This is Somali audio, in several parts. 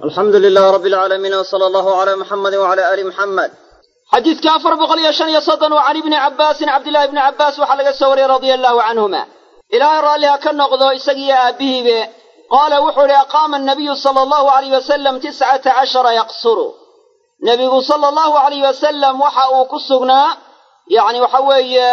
alxamdu lilaah rabbi alcaalamiin wsala allahu calaa muxamedi wacala aali muxamed xadiidka afar boqol iyo shan iyo soddon waa can ibni cabbaasin cabdillahi ibni cabbaas waxaa laga soo wariyey radia allahu canhuma ilaahay raalli ha ka noqdo isagiiyo aabbihiibe qaala wuxuu idhi aqaama annabiyu sala allahu alayh wasalam tiscata cashara yaqsuru nebigu sala allahu alayh wasalam waxa uu ku sugnaa yacni waxa weeye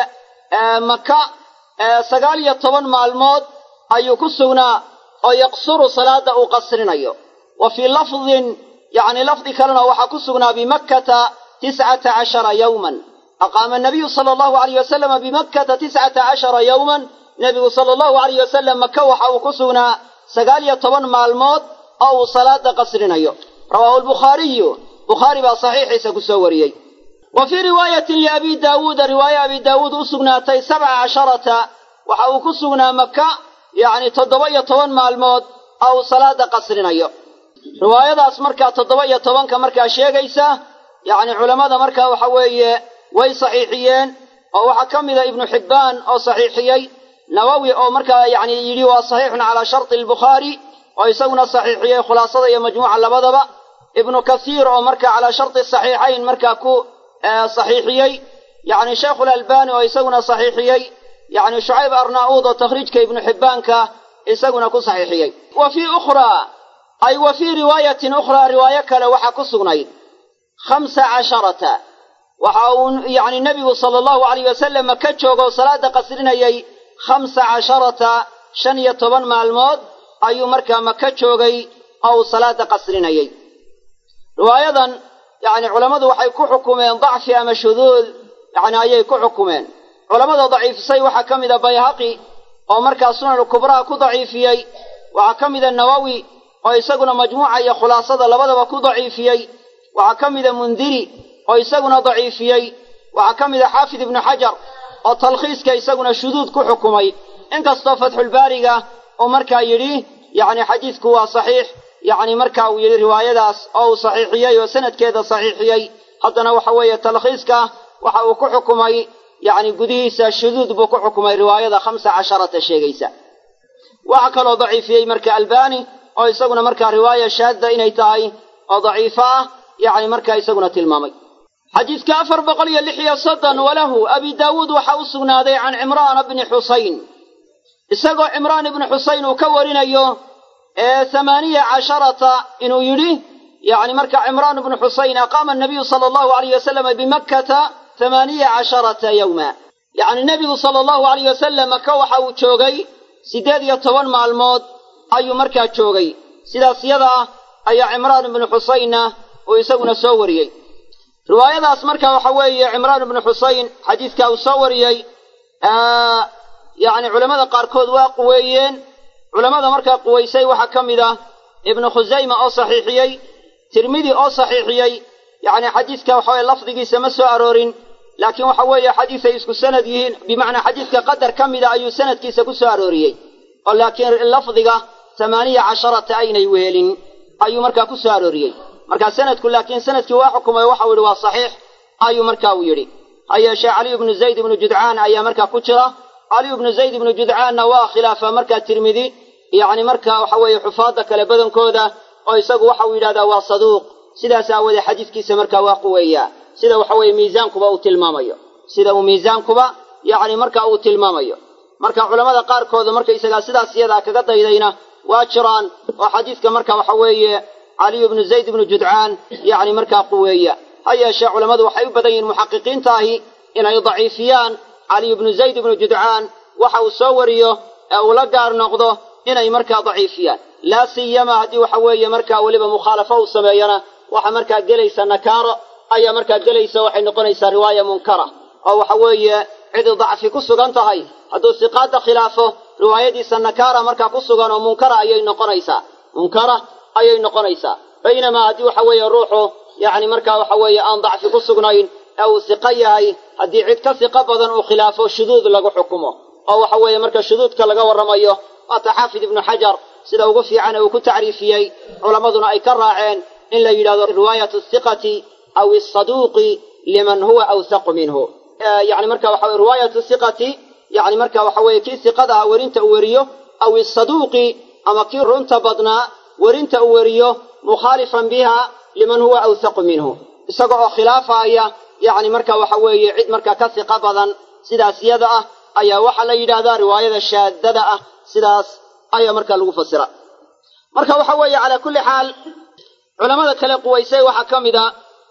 maka sagaal iyo toban maalmood ayuu ku sugnaa oo yaqsuru salaadda uu qasrinayo wa fii lafdin yacni lafdi kalena waxaa ku sugnaa bimakkata tiscata cashara yowman aqaama anabiyu sala allahu alayh wasalama bimakkata tiscata cashara yowman nebigu sala allahu alayh wasalam maka waxa uu ku sugnaa sagaal iyo toban maalmood oo uu salaada qasrinayo rawaahu albukhaariyu bukhaari baa saxiixiisa ku soo wariyey wa fii riwaayatin liabi daawuuda riwaaye abi daawuud u sugnaatay sabca casharata waxa uu ku sugnaa maka yacni toddoba iyo toban maalmood oo uu salaada qasrinayo riwaayadaas markaa toddoba iyo tobanka markaa sheegaysa yacni culammada markaa waxa weeye way saxiixiyeen oo waxaa ka mida ibnu xibbaan oo saxiixiyey nawowi oo markaa yacni yidhi waa saxiixun calaa sharti albukhaari oo isaguna saxiixiyey khulaasada iyo majmuuca labadaba ibnu kasiir oo markaa calaa sharti saxiixayn markaa ku saxiixiyey yacni sheikhulalbani oo isaguna saxiixiyey yacni shucayb arnaa'uud oo takhriijka ibnu xibbaanka isaguna ku saxiixiyey wa fii ukhraa ay wa fii riwaayatin ukhraa riwaayo kale waxaa ku sugnayd khamsa casharata waxa uu yacni nebigu sala allahu alayh wasalam ka joogo oo salaada qasrinayay khamsa casharata shan iyo toban maalmood ayuu markaa maka joogay oo uu salaada qasrinayay riwaayadan yacni culammadu waxay ku xukumeen dacfi ama shuduud yacni ayay ku xukumeen culammada daciifisay waxaa ka mida bayhaqi oo markaa sunan kubraha ku daciifiyey waxaa ka mida nawowi oo isaguna majmuuca iyo khulaasada labadaba ku daciifiyey waxaa ka mida mundiri oo isaguna daciifiyey waxaa ka mida xaafid ibnu xajar oo talkhiiska isaguna shuduud ku xukumay inkastoo fatxulbaariga uu markaa yidhi yacni xadiidku waa saxiix yacni marka uu yidhi riwaayadaas oo uu saxiixiyey oo sanadkeeda saxiixiyey haddana waxa weeye talkhiiska waxa uu ku xukumay yacni gudihiisa shuduud buu ku xukumay riwaayada khamsa casharata sheegaysa waxaa kaloo daciifiyey marka albani oo isaguna markaa riwaaya shaadda inay tahay oo daciifo ah yacni markaa isaguna tilmaamay xadiidka afar boqol iyo lix iyo soddon walahu abi daawuud waxaa u sugnaaday can cimraana bni xusayn isagoo cimraan ibni xusayn uu ka warinayo ee hamaaniya casharata inuu yidhi yacni marka cimraan ibnu xusayn aqaama anabiyu sala allahu alayh wasalama bimakkata hamaaniya casharata yowma yacni nebigu sala allahu alayh wasalam maka waxa uu joogay siddeed iyo toban maalmood ayuu markaa joogay sidaas yada ah ayaa cimraan ibnu xusaynna uu isaguna soo wariyey riwaayadaas marka waxa weeye cimraan ibnu xusayn xadiidka uu soo wariyey yacni culammada qaarkood waa quweeyeen culammada markaa quwaysay waxaa ka mid ah ibnu khusayma oo saxiixiyey tirmidi oo saxiixiyey yacni xadiidka waxa weye lafdigiisa ma soo aroorin laakiin waxa weeye xadiisay isku sanad yihiin bimacnaa xadiidka qadar ka mida ayuu sanadkiisa ku soo arooriyey oo laakiin lafdiga tamaaniya casharata aynay wehelin ayuu markaa ku soo arooriyey markaa sanadku laakiin sanadkii waa xukumay waxau yidhi waa saxiix ayuu marka uu yidhi ha yeeshee caliyu ibnu zayd ibnu judcaan ayaa markaa ku jira caliyu ibnu zayd ibnu judcaanna waa khilaafa markaa tirmidi yacni marka waxa weeye xufaadda kale badankooda oo isagu waxa uu yidhahdaa waa saduuq sidaas aawoodee xadiiskiisa markaa waa quweeyaa sida waxa weeye miisaankuba uu tilmaamayo sida uu miisaankuba yacni marka uu tilmaamayo marka culammada qaarkooda markaysagaa sidaas iyadaa kaga daydayna waa jiraan oo xadiidka marka waxa weeye caliyu ibnu zayd ibnu judcaan yacni markaa quweeya ha yeeshee culammadu waxay u badan yihiin muxaqiqiintaahi inay daciifiyaan caliyu ibnu zayd ibnu judcaan waxa uu soo wariyo ee uu la gaar noqdo inay markaa daciifiyaan laa siyama haddii waxa weeye markaa weliba mukhaalafo uu sameeyana waxa markaa gelaysa nakaaro ayaa markaa gelaysa waxay noqonaysaa riwaaya munkara oo waxa weeye cidi dacfi ku sugan tahay hadduu siqaadda khilaafo riwaayadiisa nakaara markaa ku sugan oo munkara ayay noqonaysaa munkara ayay noqonaysaa baynamaa haddii waxa weeye ruuxu yacni markaa waxa weeye aan dacfi ku sugnayn ee uu siqo yahay haddii cid ka siqo badan uu khilaafo shuduud lagu xukumo oo waxa weeye marka shuduudka laga warramayo waata xaafid ibnu xajar sida ugu fiican ee uu ku tacriifiyey culammaduna ay ka raaceen in la yidhahdo riwaayatu siqati aw isaduuqi liman huwa awsaqu minhu yani marka waxa weye riwaayatu siqati yani marka waxa weeye kii siqada ah werinta uu weriyo aw isaduuqi ama kii runta badnaa werinta uu weriyo mukhaalifan biha liman huwa awthaqu minhu isaga oo khilaafaaya yacni marka waxa weeye cid markaa ka siqa badan sidaas yada ah ayaa waxaa la yidhaahdaa riwaayada shaadada ah sidaas ayaa markaa lagu fasira marka waxa weeye calaa kulli xaal culamada kale quwaysay waxaa ka mid a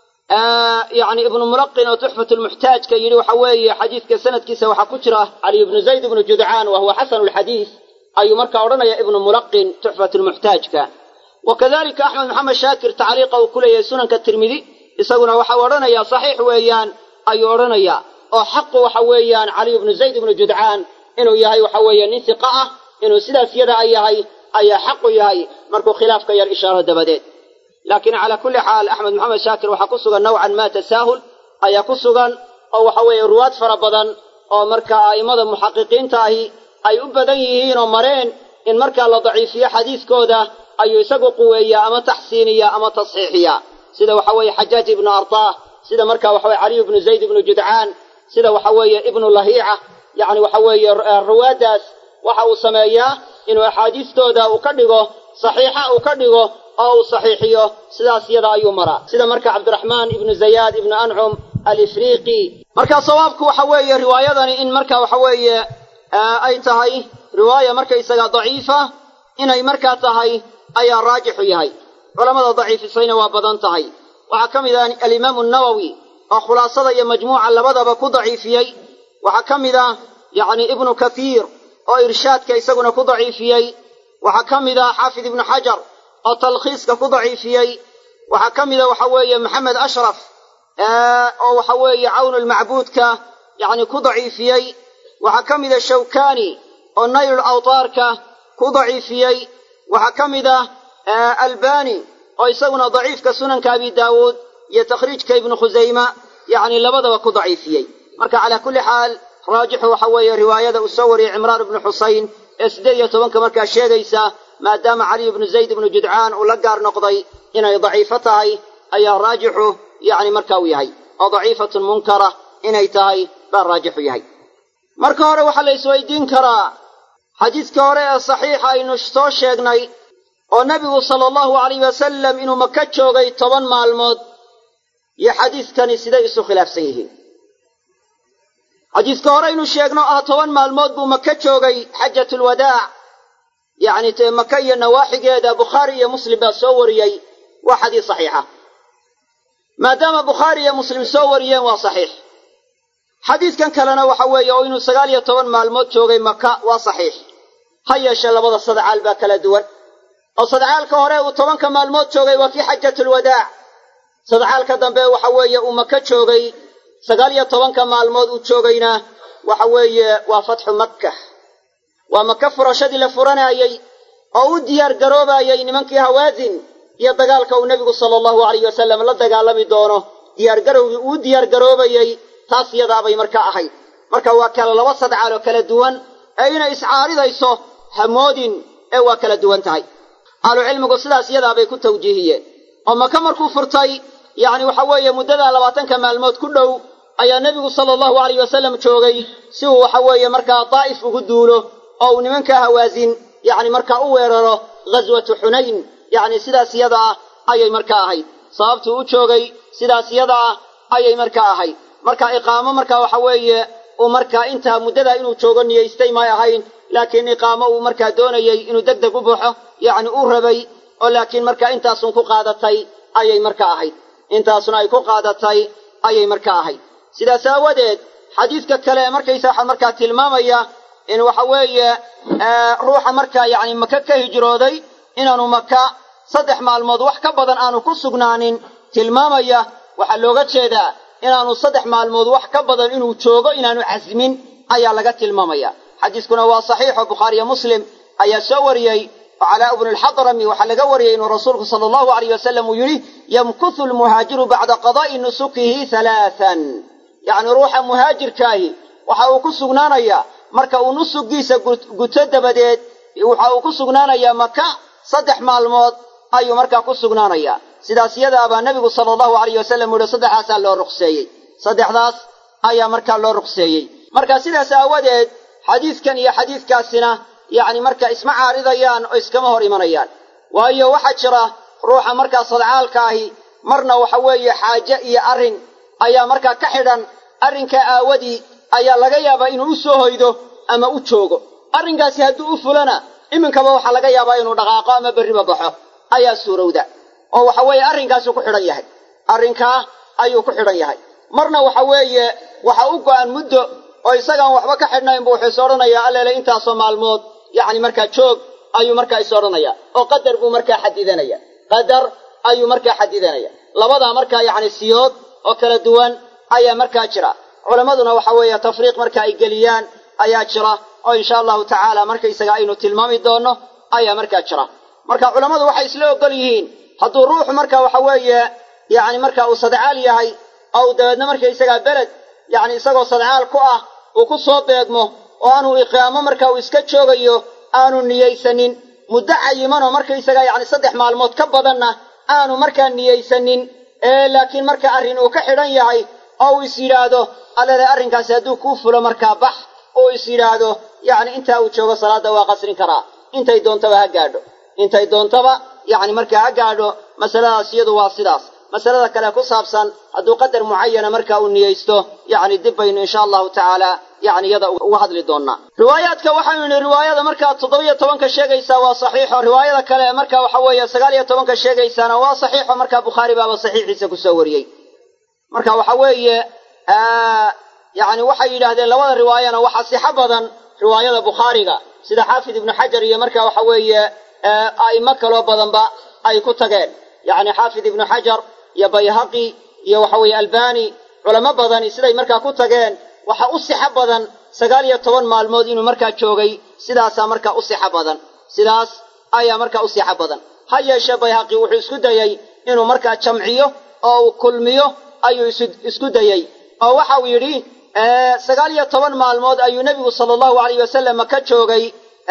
yani ibnu mulaqin oo tuxfat lmuxtaajka yidhi waxa weeye xadiidka sanadkiisa waxaa ku jira cali ibnu zayd ibnu judcaan wa huwa xasanu lxadiid ayuu markaa odhanaya ibnu mulaqin tuxfat lmuxtaajka wa kadalika axmed maxamed shaakir tacliiqa uu ku leeyahay sunanka tirmidi isaguna waxau odhanayaa saxiix weeyaan ayuu odhanayaa oo xaqu waxa weeyaan cali ibnu zayd ibnu judcaan inuu yahay waxa weeye nin hiqa ah inuu sidaas yada a yahay ayaa xaqu yahay markuu khilaafka yar ishaaro dabadeed laakiin calaa kulli xaal axmed maxamed shaakir waxaa ku sugan nowcan maa tasaahul ayaa ku sugan oo waxa weeye ruwaad fara badan oo markaa a'immada muxaqiqiinta ahi ay u badan yihiin oo mareen in markaa la daciifiyo xadiiskooda ayuu isagu quweeyaa ama taxsiiniyaa ama tasxiixiyaa sida waxa weeye xajaaj ibnu artaah sida markaa waxa weye caliy ibnu zayd ibnu judcaan sida waxa weeye ibnu lahiica yacni waxa weeye ruwaaddaas waxa uu sameeyaa inuu axaadiistooda uu ka dhigo saxiixa uu ka dhigo oo uu saxiixiyo sidaas yada ayuu maraa sida marka cabdiraxmaan ibnu zayaad ibnu ancum alifriiqi marka sawaabku waxa weeye riwaayadani in marka waxa weeye ay tahay riwaaya markaysaga daciifa inay markaa tahay ayaa raajixu yahay culamada daciifisayna waa badan tahay waxaa ka mid ah alimaamu nawowi oo khulaasada iyo majmuuca labadaba ku daciifiyey waxaa ka mid ah yacni ibnu kathiir oo irshaadka isaguna ku daciifiyey waxaa ka mid ah xaafid ibnu xajar oo talkhiiska ku daciifiyey waxaa ka mida waxa weeye maxamed ashraf oo waxa weeye cawnulmacbuudka yacni ku daciifiyey waxaa ka mida shawkani oo naylul awtaarka ku daciifiyey waxaa ka mid ah albani oo isaguna daciifka sunanka abi daawuud iyo takhriijka ibnu khusayma yacni labadaba ku daciifiyey marka calaa kulli xaal raajixu waxa weeye riwaayada uu soo wariyey cimraan ibnu xusayn ee siddeed iyo tobanka markaa sheegaysa maadaama cali ibnu zayd ibnu judcaan uu la gaar noqday inay daciifo tahay ayaa raajixu yacni marka uu yahay oo daciifatun munkara inay tahay baa raajixu yahay marka hore waxaa la isweydiin karaa xadiiska hore ee saxiixa aynu soo sheegnay oo nebigu sala allahu alayh wasalam inuu maka joogay toban maalmood iyo xadiiskani siday isu khilaafsan yihiin xadiiska hore aynu sheegno ah toban maalmood buu maka joogay xajatulwadaac yacni tee maka iyo nawaaxigeeda bukhaari iyo muslim baa soo wariyey waa xadiis saxiixa maadaama bukhaari iyo muslim soo wariyeen waa saxiix xadiiskan kalena waxa weeye oo inuu sagaal iyo toban maalmood joogay maka waa saxiix ha yeeshee labada sadcaal baa kala duwan oo sadcaalka hore uu tobanka maalmood joogay waa kii xajatulwadaac sadcaalka dambe waxa weeye uu maka joogay sagaal iyo tobanka maalmood uu joogayna waxa weeye waa fatxu makka waa maka furashadii la furanaayey oo u diyaar garoobayey nimankii hawaasin iyo dagaalka uu nebigu sala allahu alayh wasalam la dagaalami doono diyaargarowgii uu diyaar garoobayey taas yadaabay marka ahayd marka waa kala laba sadcaal oo kala duwan ee inay iscaaridayso hamoodin ee waa kala duwan tahay ahlucilmigu sidaas yadaabay ku tawjiihiyeen oo maka markuu furtay yacni waxa weeye muddadaa labaatanka maalmood ku dhow ayaa nebigu sala allahu alayh wasalam joogay si uu waxa weeye markaa daa'if ugu duulo oo uu nimanka hawaasin yacni markaa u weeraro ghaswatu xunayn yacni sidaas yada ah ayay markaa ahayd sababtuu u joogay sidaas yada ah ayay markaa ahayd marka iqaamo markaa waxa weeye uu markaa intaa muddadaa inuu joogo niyaystay may ahayn laakiin iqaamo uu markaa doonayey inuu deg deg u baxo yacni uu rabay oo laakiin markaa intaasun ku qaadatay ayay markaa ahayd intaasuna ay ku qaadatay ayay markaa ahayd sidaas aawadeed xadiidka kale ee markaysa waxaa markaa tilmaamaya in waxa weeye ruuxa markaa yacni maka ka hijrooday inaanu maka saddex maalmood wax ka badan aanu ku sugnaanin tilmaamaya waxaa looga jeedaa inaanu saddex maalmood wax ka badan inuu joogo inaanu casmin ayaa laga tilmaamaya xadiiskuna waa saxiixo bukhaariyo muslim ayaa soo wariyey oo calaa ibnu alxadrami waxaa laga wariyey inuu rasuulku sala allahu alayh wasalam uu yidhi yamkuthu lmuhaajiru bacda qadaa'i nusukihi halaatan yacni ruuxa muhaajirkaahi waxa uu ku sugnaanayaa marka uu nusugiisa guto dabadeed waxa uu ku sugnaanayaa maka saddex maalmood ayuu markaa ku sugnaanayaa sidaas yadaabaa nebigu sala allahu alayh wasalam u yihi saddexdaasaa loo ruqseeyey saddexdaas ayaa markaa loo ruqseeyey marka sidaas aawadeed xadiidkan iyo xadiidkaasina yacni marka isma caaridayaan oo iskama hor imanayaan waayo waxaa jira ruuxa markaa sadcaalka ahi marna waxa weeye xaaje iyo arrin ayaa markaa ka xidhan arrinkaa aawadii ayaa laga yaabaa inuu u soo hoydo ama u joogo arrinkaasi hadduu u fulana iminkaba waxaa laga yaabaa inuu dhaqaaqo ama berriba baxo ayaa suurowda oo waxa weeye arrinkaasuu ku xidhan yahay arrinkaa ayuu ku xidhan yahay marna waxa weeye waxa u go'an muddo oo isagaan waxba ka xidhnayn buu wuxuu is odhanayaa alleele intaasoo maalmood yacni markaa joog ayuu markaa is odhanaya oo qadar buu markaa xadidanaya qadar ayuu markaa xadidanaya labadaa markaa yacni siyood oo kala duwan ayaa markaa jira culammaduna waxa weeye tafriiq marka ay geliyaan ayaa jira oo insha allahu tacaala markaysaga aynu tilmaami doonno ayaa markaa jira marka culammadu waxay isla ogol yihiin hadduu ruuxu marka waxa weeye yacni marka uu sadcaal yahay oo uu dabeedna markaysagaa beled yacni isagoo sadcaal ku ah uu ku soo beegmo oo aanu iqaamo marka uu iska joogayo aanu niyaysanin muddo cayimanoo markaysagaa yacni saddex maalmood ka badanna aanu markaa niyaysanin ee laakiin marka arrin uu ka xidhan yahay oo uu is yidhaahdo allele arrinkaasi hadduu kuu fulo markaa bax uu is yidhaahdo yacni intaa uu joogo salaadda waa qasrin karaa intay doontaba ha gaadho intay doontaba yacni markaa ha gaadho masaladaas iyadu waa sidaas masalada kale ku saabsan hadduu qadar mucayana marka uu niyeysto yacni dib baynu insha allahu tacaala yacni iyada uga hadli doonnaa riwaayaadka waxaynu nidhi riwaayada markaa toddobiyo tobanka sheegaysaa waa saxiixo riwaayada kale marka waxa weeye sagaal iyo tobanka sheegaysaana waa saxiixo markaa bukhaari baaba saxiixiisa kusoo wariyey marka waxa weeye yacni waxay yidhaahdeen labada riwaayana waxa sixo badan riwaayada bukhaariga sida xaafid ibnu xajar iyo marka waxa weeye a'imo kaloo badanba ay ku tageen yacni xaafid ibnu xajar iyo bayhaqi iyo waxa weeye albani culamo badani siday markaa ku tageen waxa u sixo badan sagaal iyo toban maalmood inuu markaa joogay sidaasaa markaa u sixo badan sidaas ayaa markaa u sixo badan ha yeeshee bayhaqi wuxuu isku dayey inuu markaa jamciyo oo uu kulmiyo ayuu isku dayey oo waxa uu yidhi sagaal iyo toban maalmood ayuu nebigu sala allahu alayh wasalam maka joogay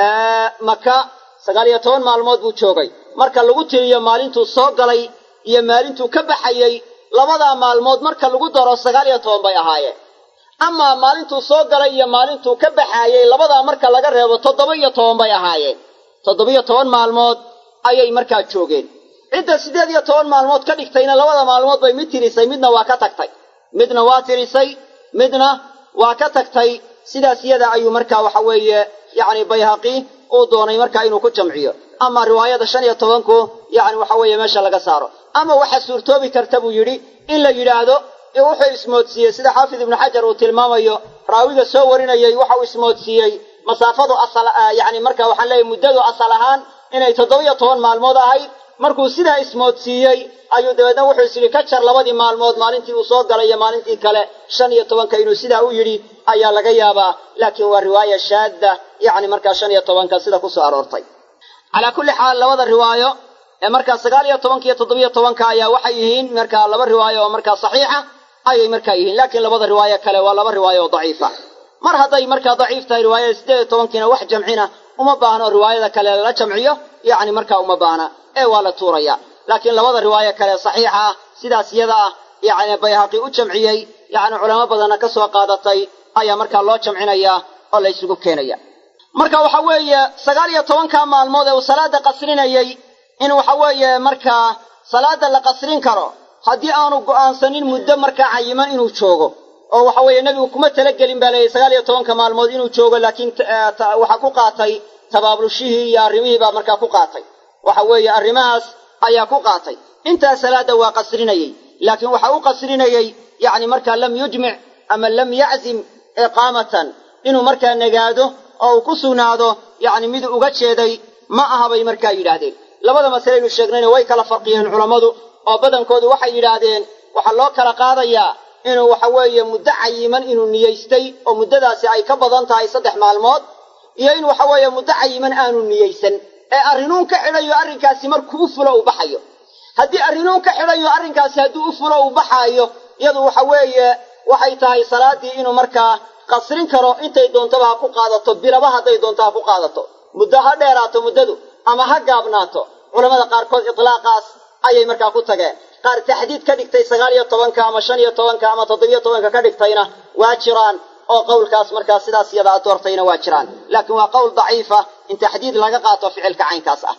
maka sagaal iyo toban maalmood buu joogay marka lagu tiriyo maalintuu soo galay iyo maalintuu ka baxayey labadaa maalmood marka lagu daro sagaal iyo toban bay ahaayeen amaa maalintuu soo galay iyo maalintuu ka baxaayey labadaa marka laga reebo toddoba iyo toban bay ahaayeen toddobiyo toban maalmood ayay markaa joogeen cidda siddeed iyo toban maalmood ka dhigtayna labada maalmood bay mid tirisay midna waa ka tagtay midna waa tirisay midna waa ka tagtay sidaas iyada ayuu markaa waxa weeye yacni bayhaqi uu doonay markaa inuu ku jamciyo ama riwaayada shan iyo tobanku yacni waxa weeye meesha laga saaro ama waxa suurtoobi karta buu yidhi in la yidhaahdo wuxuu ismoodsiiyey sida xaafid ibnu xajar uu tilmaamayo raawiga soo warinayey waxa uu ismoodsiiyey masaafadu asal yacni marka waxaan leeyahy muddadu asal ahaan inay toddoba-iyo toban maalmood ahayd markuu sidaa ismoodsiiyey ayuu dabeedna wuxuu is yidhi ka jar labadii maalmood maalintii uu soo galay iyo maalintii kale shan iyo tobanka inuu sidaa u yidhi ayaa laga yaabaa laakiin waa riwaaya shaadda yacni markaa shan iyo tobanka sida ku soo aroortay calaa kulli xaal labada riwaayo ee markaa sagaal iyo tobanka iyo toddobiyo tobanka ayaa waxay yihiin markaa laba riwaayo oo markaa saxiixa ayay markaa yihiin laakiin labada riwaayo kale waa laba riwaayo oo daciifa mar hadday markaa daciif tahay riwaayada siddeed iyo tobankiina wax jamcina uma baahno riwaayada kale lala jamciyo yacni markaa uma baahna ee waa la tuuraya laakiin labada riwaayo kale saxiixa ah sidaas iyada ah yacni bayhaqi u jamciyey yacni culamo badanna ka soo qaadatay ayaa markaa loo jamcinaya oo la ysugu keenaya marka waxa weeye sagaal iyo tobanka maalmood ee uu salaada qasrinayey in waxa weeye markaa salaada la qasrin karo haddii aanu go'aansanin muddo markaa cayiman inuu joogo oo waxa weeye nebigu kuma talagelin baa leeyahy sagaal iyo tobanka maalmood inuu joogo laakiin waxaa ku qaatay tabaablushihii iyo arrimihii baa markaa ku qaatay waxa weeye arrimahaas ayaa ku qaatay intaa salaada waa qasrinayey laakiin waxa u qasrinayey yacni markaa lam yujmic ama lam yaczim iqaamatan inuu markaa nagaado oo uu ku sugnaado yacni mid uga jeeday ma aha bay markaa yidhaahdeen labada masalaynu sheegnayna way kala farqiyeen culammadu oo badankoodu waxay yidhaahdeen waxaa loo kala qaadayaa inuu waxa weeye muddo cayiman inuu niyeystay oo muddadaasi ay ka badan tahay saddex maalmood iyo in waxa weeye muddo cayiman aanu niyeysan ee arrinuun ka xidhayo arrinkaasi markuu u fulo uu baxayo haddii arrinuun ka xidhayo arrinkaasi hadduu u fulo uu baxaayo iyadu waxa weeye waxay tahay salaaddii inuu markaa qasrin karo intay doontaba ha ku qaadato bilaba hadday doonto ha ku qaadato muddo ha dheeraato muddadu ama ha gaabnaato culamada qaarkood itlaaqaas ayay markaa ku tageen qaar taxdiid ka dhigtay sagaal iyo tobanka ama shan iyo tobanka ama toddobiyo tobanka ka dhigtayna waa jiraan oo qowlkaas markaa sidaas iyada aad doortayna waa jiraan laakiin waa qowl daciifa in taxdiid laga qaato ficilka caynkaas ah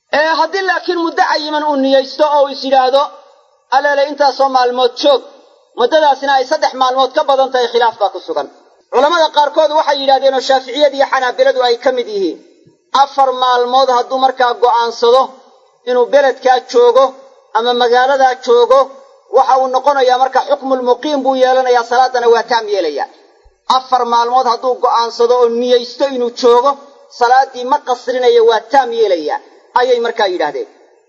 ee haddii laakiin muddo cayiman uu niyeysto oo uu is yidhaahdo aleele intaasoo maalmood joog muddadaasina ay saddex maalmood ka badan tahay khilaaf baa ku sugan culammada qaarkood waxay yidhahdeen oo shaaficiyada iyo xanaabiladu ay ka mid yihiin afar maalmood hadduu markaa go'aansado inuu beledkaa joogo ama magaaladaa joogo waxa uu noqonayaa marka xukmulmuqiim buu yeelanayaa salaadana waa taam yeelaya afar maalmood hadduu go'aansado oo niyeysto inuu joogo salaaddii ma qasrinayo waa taam yeelaya ayay markaa yidhaahdeen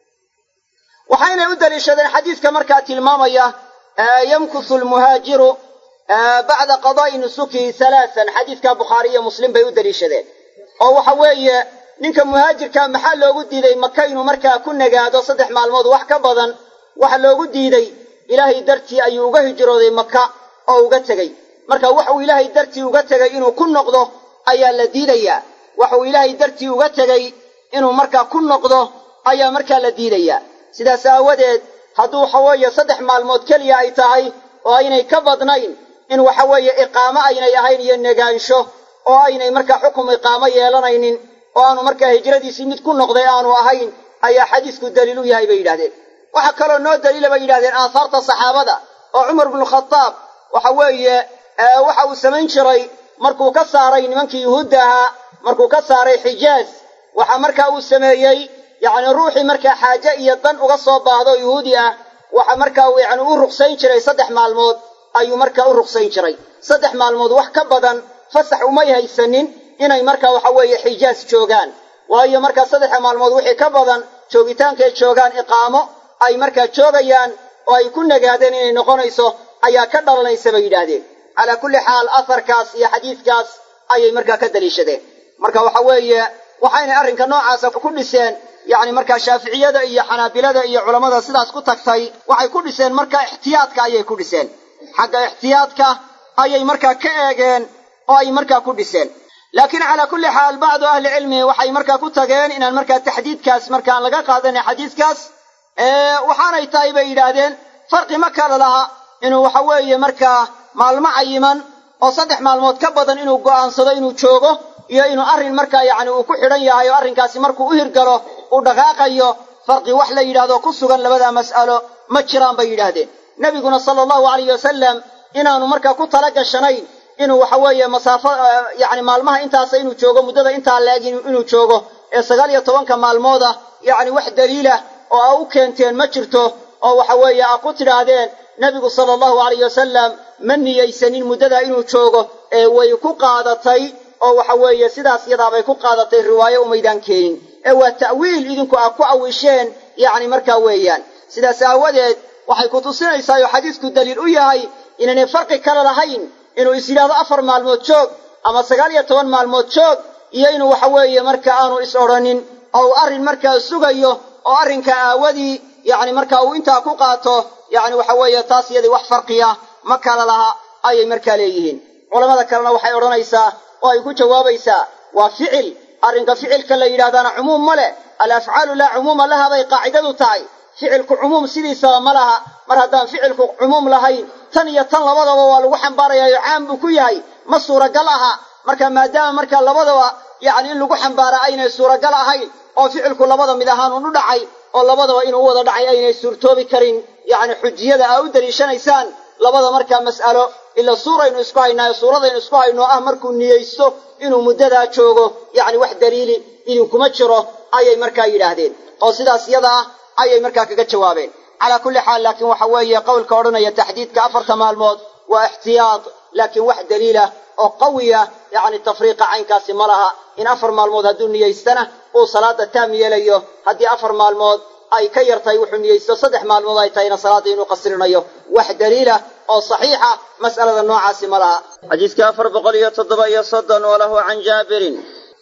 waxaynay u daliishadeen xadiiska markaa tilmaamaya yamkusu lmuhaajiru bacda qadaa'i nusukihi halaatan xadiidka bukhaari iyo muslim bay u daliishadeen oo waxa weeye ninka muhaajirka maxaa loogu diiday maka inuu markaa ku nagaado saddex maalmood wax ka badan waxa loogu diiday ilaahay dartii ayuu uga hijrooday maka oo uga tegey marka waxuu ilaahay dartii uga tegay inuu ku noqdo ayaa la diidayaa waxuu ilaahay dartii uga tegey inuu markaa ku noqdo ayaa markaa la diidayaa sidaas aawadeed hadduu waxa weeye saddex maalmood keliya ay tahay oo aynay ka badnayn in waxa weeye iqaamo aynay ahayn iyo negaansho oo aynay markaa xukum iqaamo yeelanaynin oo aanu markaa hijradiisii mid ku noqday aanu ahayn ayaa xadiisku daliil u yahay bay yidhahdeen waxaa kaloo noo daliila bay yidhahdeen aahaarta saxaabada oo cumar bnukhadaab waxa weeye waxa uu samayn jiray markuu ka saaray nimankii yuhuudda ahaa markuu ka saaray xijaaz waxa markaa uu sameeyey yacni ruuxii markaa xaaje iyo dan uga soo baahdo yuhuudi ah waxa markaa uu yacni u ruqsayn jiray saddex maalmood ayuu markaa u ruqsayn jiray saddex maalmood wax ka badan fasax umay haysanin inay markaa waxa weeye xijaas joogaan waayo markaa saddexa maalmood wixii ka badan joogitaankay joogaan iqaamo ay markaa joogayaan oo ay ku nagaadeen inay noqonayso ayaa ka dhalanaysa bay yidhaahdeen calaa kulli xaal aharkaas iyo xadiidkaas ayay markaa ka daliishadeen marka waxa weeye waxaynay arrinka noocaasa ku dhiseen yacni markaa shaaficiyada iyo xanaabilada iyo culammada sidaas ku tagtay waxay ku dhiseen markaa ixtiyaadka ayay ku dhiseen xagga ixtiyaadka ayay markaa ka eegeen oo ay markaa ku dhiseen laakiin calaa kulli xaal bacdu ahlicilmi waxay markaa ku tageen inaan markaa taxdiidkaas markaan laga qaadanin xadiiskaas waxaanay tahay bay yidhaahdeen farqi ma kala laha inuu waxa weeye markaa maalmo cayiman oo saddex maalmood ka badan inuu go'aansado inuu joogo iyo inuu arrin markaa yacni uu ku xidhan yahay oo arrinkaasi markuu u hirgalo uu dhaqaaqayo farqi wax la yidhahdo ku sugan labadaa mas'alo ma jiraan bay yidhaahdeen nebiguna sala allahu alayh wasalam inaanu markaa ku tala gashanayn inuu waxa weeye masaafo yacni maalmaha intaasa inuu joogo muddada intaa la-eg inuu joogo ee sagaal iyo tobanka maalmooda yacni wax daliilah oo a u keenteen ma jirto oo waxa weeye a ku tidhaahdeen nebigu sala allahu alayh wasalam ma niyeysanin muddadaa inuu joogo ee way ku qaadatay oo waxa weeye sidaas yadaabay ku qaadatay riwaayo umaydaan keenin ee waa ta'wiil idinku aad ku awisheen yacni markaa weeyaan sidaas aawadeed waxay ku tusinaysaa oo xadiisku daliil u yahay inaynay farqi kale lahayn inuu is yidhaahdo afar maalmood joog ama sagaal iyo toban maalmood joog iyo inuu waxa weeye marka aanu is odhanin oo uu arrin markaa sugayo oo arrinka aawadii yacni marka uu intaa ku qaato yacni waxa weeye taas iyadii wax farqiya ma kala laha ayay markaa leeyihiin culammada kalena waxay odhanaysaa oo ay ku jawaabaysaa waa ficil arrinka ficilka la yidhahdaana cumuum ma leh alafcaalu laa cumuuma laha bay qaacidadu tahay ficilku cumuum sidiisaba ma laha mar haddaan ficilku cumuum lahayn tan iyo tan labadaba waa lagu xambaarayaayo caam buu ku yahay ma suuragal aha marka maadaama markaa labadaba yacni in lagu xambaara aynay suuragal ahayn oo ficilku labada mid ahaan un u dhacay oo labadaba inuu u wada dhacay aynay suurtoobi karin yacni xujiyada aa u daliishanaysaan labada markaa mas'alo ila suuraynu isku haynaayo suuradaynu isku hayno ah markuu niyeysto inuu muddadaa joogo yacni wax daliili idinkuma jiro ayay markaa yidhaahdeen oo sidaas yada ah ayay markaa kaga jawaabeen calaa kulli xaal laakiin waxa weeye qowlka odhanaya taxdiidka afarta maalmood waa ixtiyaad laakiin wax daliilah oo qawiya yacni tafriiqa caynkaasi ma laha in afar maalmood hadduu niyeystana uu salaada taam yeelayo haddii afar maalmood ay ka yartahay wuxuu niyeysto saddex maalmood ay tahayna salaada inuu qasrinayo wax daliilah oo saxiixa mas'alada noocaasi ma laha xadiiska afar boqol iyo toddoba iyo soddon oo lahu can jaabirin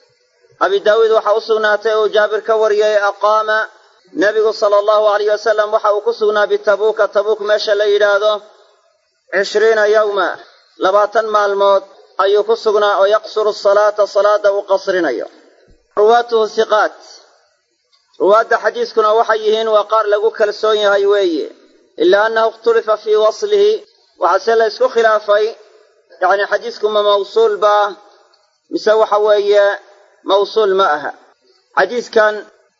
abi daawuud waxaa u sugnaatay uu jaabir ka wariyey aqaama nebigu sala allahu alayh wasalam waxa uu ku sugnaa bitabuuka tabuuk meesha la yidhaahdo cishriina yowma labaatan maalmood ayuu ku sugnaa oo yaqsuru salaata salaada uu qasrinayo ruwaatuhu hiqaat ruwaadda xadiiskuna waxay yihiin waa qaar lagu kalsoon yahay weeye ilaa annahu ikhtulifa fii waslihi waxaase la ysku khilaafay yacni xadiisku ma mawsuul baa mise waxa weeye mawsuul ma aha xadiiskan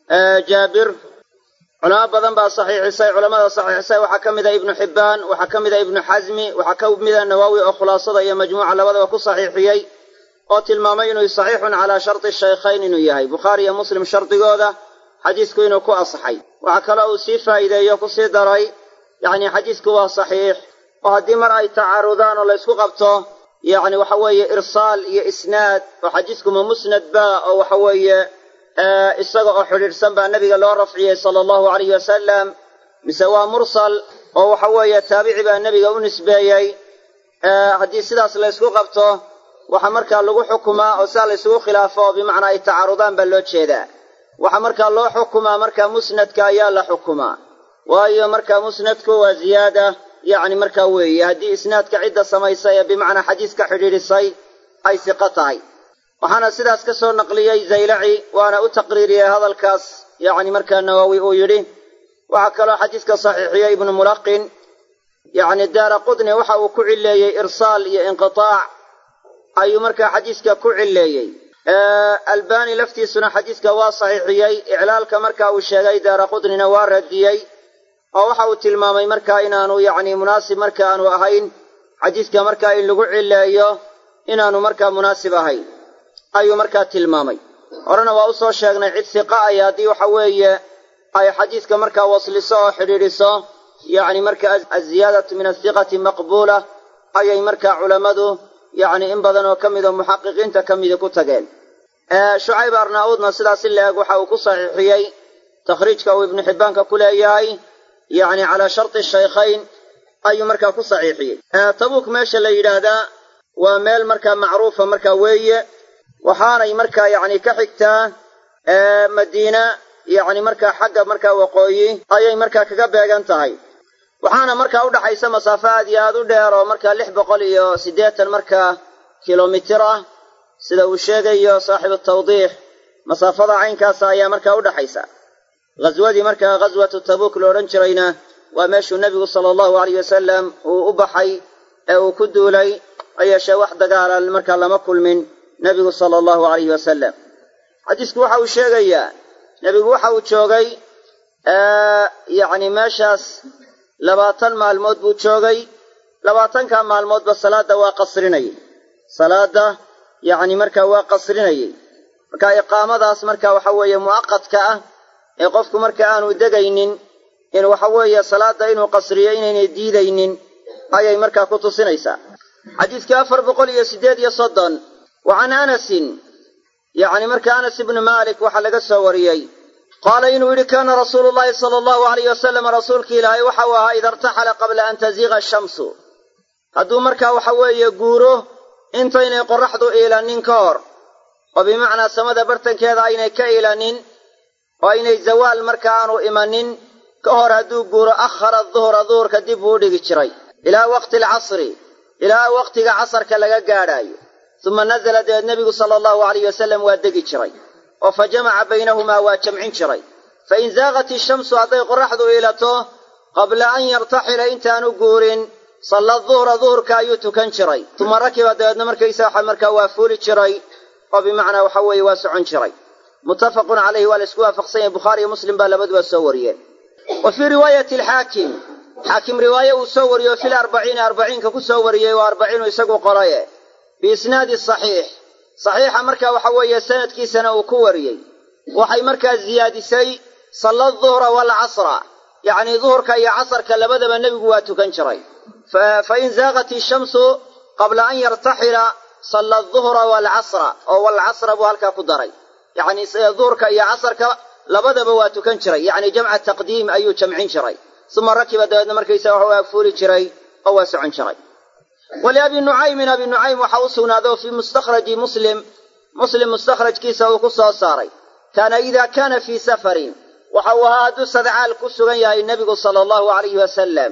jaabir culamo badan baa saxiixisay culamada saxiixisay waxaa ka mida ibnu xibbaan waxaa ka mida ibnu xasmi waxaa ka mida nawaawi oo khulaasada iyo majmuuca labadaba ku saxiixiyey oo tilmaamay inuu saxiixun calaa sharti shaykhayn inuu yahay bukhaari iyo muslim shardigooda xadiisku inuu ku asaxay waxaa kaloo uu sii faa'iideeyo ku sii daray yacni xadiisku waa saxiix oo haddii mar ay tacaarudaan oo laysku qabto yacni waxa weeye irsaal iyo isnaad oo xadiisku ma musnad baa oo waxa weeye isaga oo xidhiidhsan baa nebiga loo rafciyey sala allahu alayhi wasalam mise waa mursal oo waxa weeye taabici baa nebiga u nisbeeyey haddii sidaas laysku qabto waxaa markaa lagu xukumaa oo sidaa laysugu khilaafo oo bimacnaa ay tacaarudaan baa loo jeedaa waxaa markaa loo xukumaa markaa musnadka ayaa la xukumaa waayo markaa musnadku waa ziyaada yacni markaa weeye haddii isnaadka cidda samaysay ee bimacnaa xadiiska xidhiidhisay ay siqo tahay waxaana sidaas ka soo naqliyey zaylaci waana u taqriiriyey hadalkaas yacni markaa nawowi uu yidhi waxaa kaloo xadiiska saxiixiyey ibnu mulaqin yacni daara qudni waxa uu ku cileeyey irsaal iyo inqitaac ayuu markaa xadiiska ku cileeyey albani laftiisuna xadiiska waa saxiixiyey iclaalka marka uu sheegay daara qudnina waa radiyey oo waxa uu tilmaamay markaa inaanu yacni munaasib marka aanu ahayn xadiiska markaa in lagu cileeyo inaanu markaa munaasib ahayn ayuu markaa tilmaamay horena waa usoo sheegnay cid siqa ay haddii waxa weeye ay xadiiska markaa wasliso oo xidhiidhiso yacni marka aziyaadatu min asiqati maqbuula ayay markaa culammadu yacni in badan oo ka mida muxaqiqiinta ka mida ku tageen shucayb arnaa-uudna sidaas in la-eg waxa uu ku saxiixiyey takhriijka uu ibnu xibbaanka ku leeyahay yacni calaa sharti shaykhayn ayuu markaa ku saxiixiyey tabuuk meesha la yidhaahdaa waa meel markaa macruufa markaa weeye waxaanay markaa yacni ka xigtaa madiina yacni markaa xagga markaa waqooyi ayay markaa kaga beegan tahay waxaana markaa udhaxaysa masaafo aad iyo aad u dheer oo markaa lix boqol iyo siddeetan markaa kilomitir ah sida uu sheegayo saaxibu tawdiix masaafada caynkaasa ayaa markaa udhaxaysa ghaswadii markaa ghaswatu tabuuk la odhan jirayna waa meeshuu nebigu sala allahu alayh wasalam uu u baxay ee uu ku duulay ha yeeshee wax dagaala markaa lama kulmin nebigu sala allahu alayhi wasalam xadiisku waxa uu sheegayaa nebigu waxa uu joogay yacni meeshaas labaatan maalmood buu joogay labaatanka maalmoodba salaadda waa qasrinayay salaadda yacni markaa waa qasrinayay marka iqaamadaas marka waxa weeye mu'aqadka ah ee qofku marka aanu degaynin in waxa weeye salaadda inuu qasriyo inaynay diidaynin ayay markaa ku tusinaysaa xadiiska afar boqol iyo siddeed iyo soddon wa can anasin yacni marka anas ibnu maalik waxaa laga soo wariyey qaala inuu yidhi kaana rasuulu llahi sala allahu alayh wasalam rasuulki ilaahay waxau ahaa ida irtaxala qabla an taziiqa ashamsu hadduu markaa waxa weeye guuro intaynay qorraxdu iilanin ka hor oo bimacnaa samada bartankeeda aynay ka iilanin oo aynay zawaal marka aanu imanin ka hor hadduu guuro akhara duhra duhurka dib buu u dhigi jiray ilaa waqti alcasri ilaa waqtiga casarka laga gaadhaayo suma nazala dabeed nebigu sala allahu alayh wasalam waa degi jiray oo fa jamaca baynahumaa waa jamcin jiray fa in zaaqat ishamsu hadday qorraxdu iilato qabla an yartaxila intaanu guurin salla duhra duhurka ayuu tukan jiray tuma rakiba dabeedna markaysa waxa markaa waa fuuli jiray oo bimacnaa waxa weeye waa socon jiray muttafaqun calayhi waa la isku waafaqsan yahay bukhaari iyo muslim baa labaduba soo wariyeen wa fii riwaayati alxaakim xaakim riwaaye uu soo wariyo fil arbaciini arbaciinka ku soo wariyey waa arbaciinu isagu qoraye biisnaadi saxiix saxiixa marka waxa weeye sanadkiisana uu ku wariyey waxay markaa ziyaadisay salla duhra waalcasra yacnii duhurka iyo casarka labadaba nebigu waa tukan jiray fa in zaaqat ishamsu qabla an yartaxila salla duhra waalcasra oo waalcasra buu halkaa ku daray yacni duhurka iyo casarka labadaba waa tukan jiray yacni jamca taqdiim ayuu jamcin jiray uma rakiba dabeedna markaysa wax waa fuuli jiray oo waa socon jiray waliabi nucaymin abi nucaym waxa u sugnaaday oo fii mustakhraji muslim muslim mustakhrajkiisa uu ku soo saaray kaana idaa kaana fii safarin waxa uu ahaa hadduu sadcaal ku sugan yahay nebigu sala allahu alayhi wasalam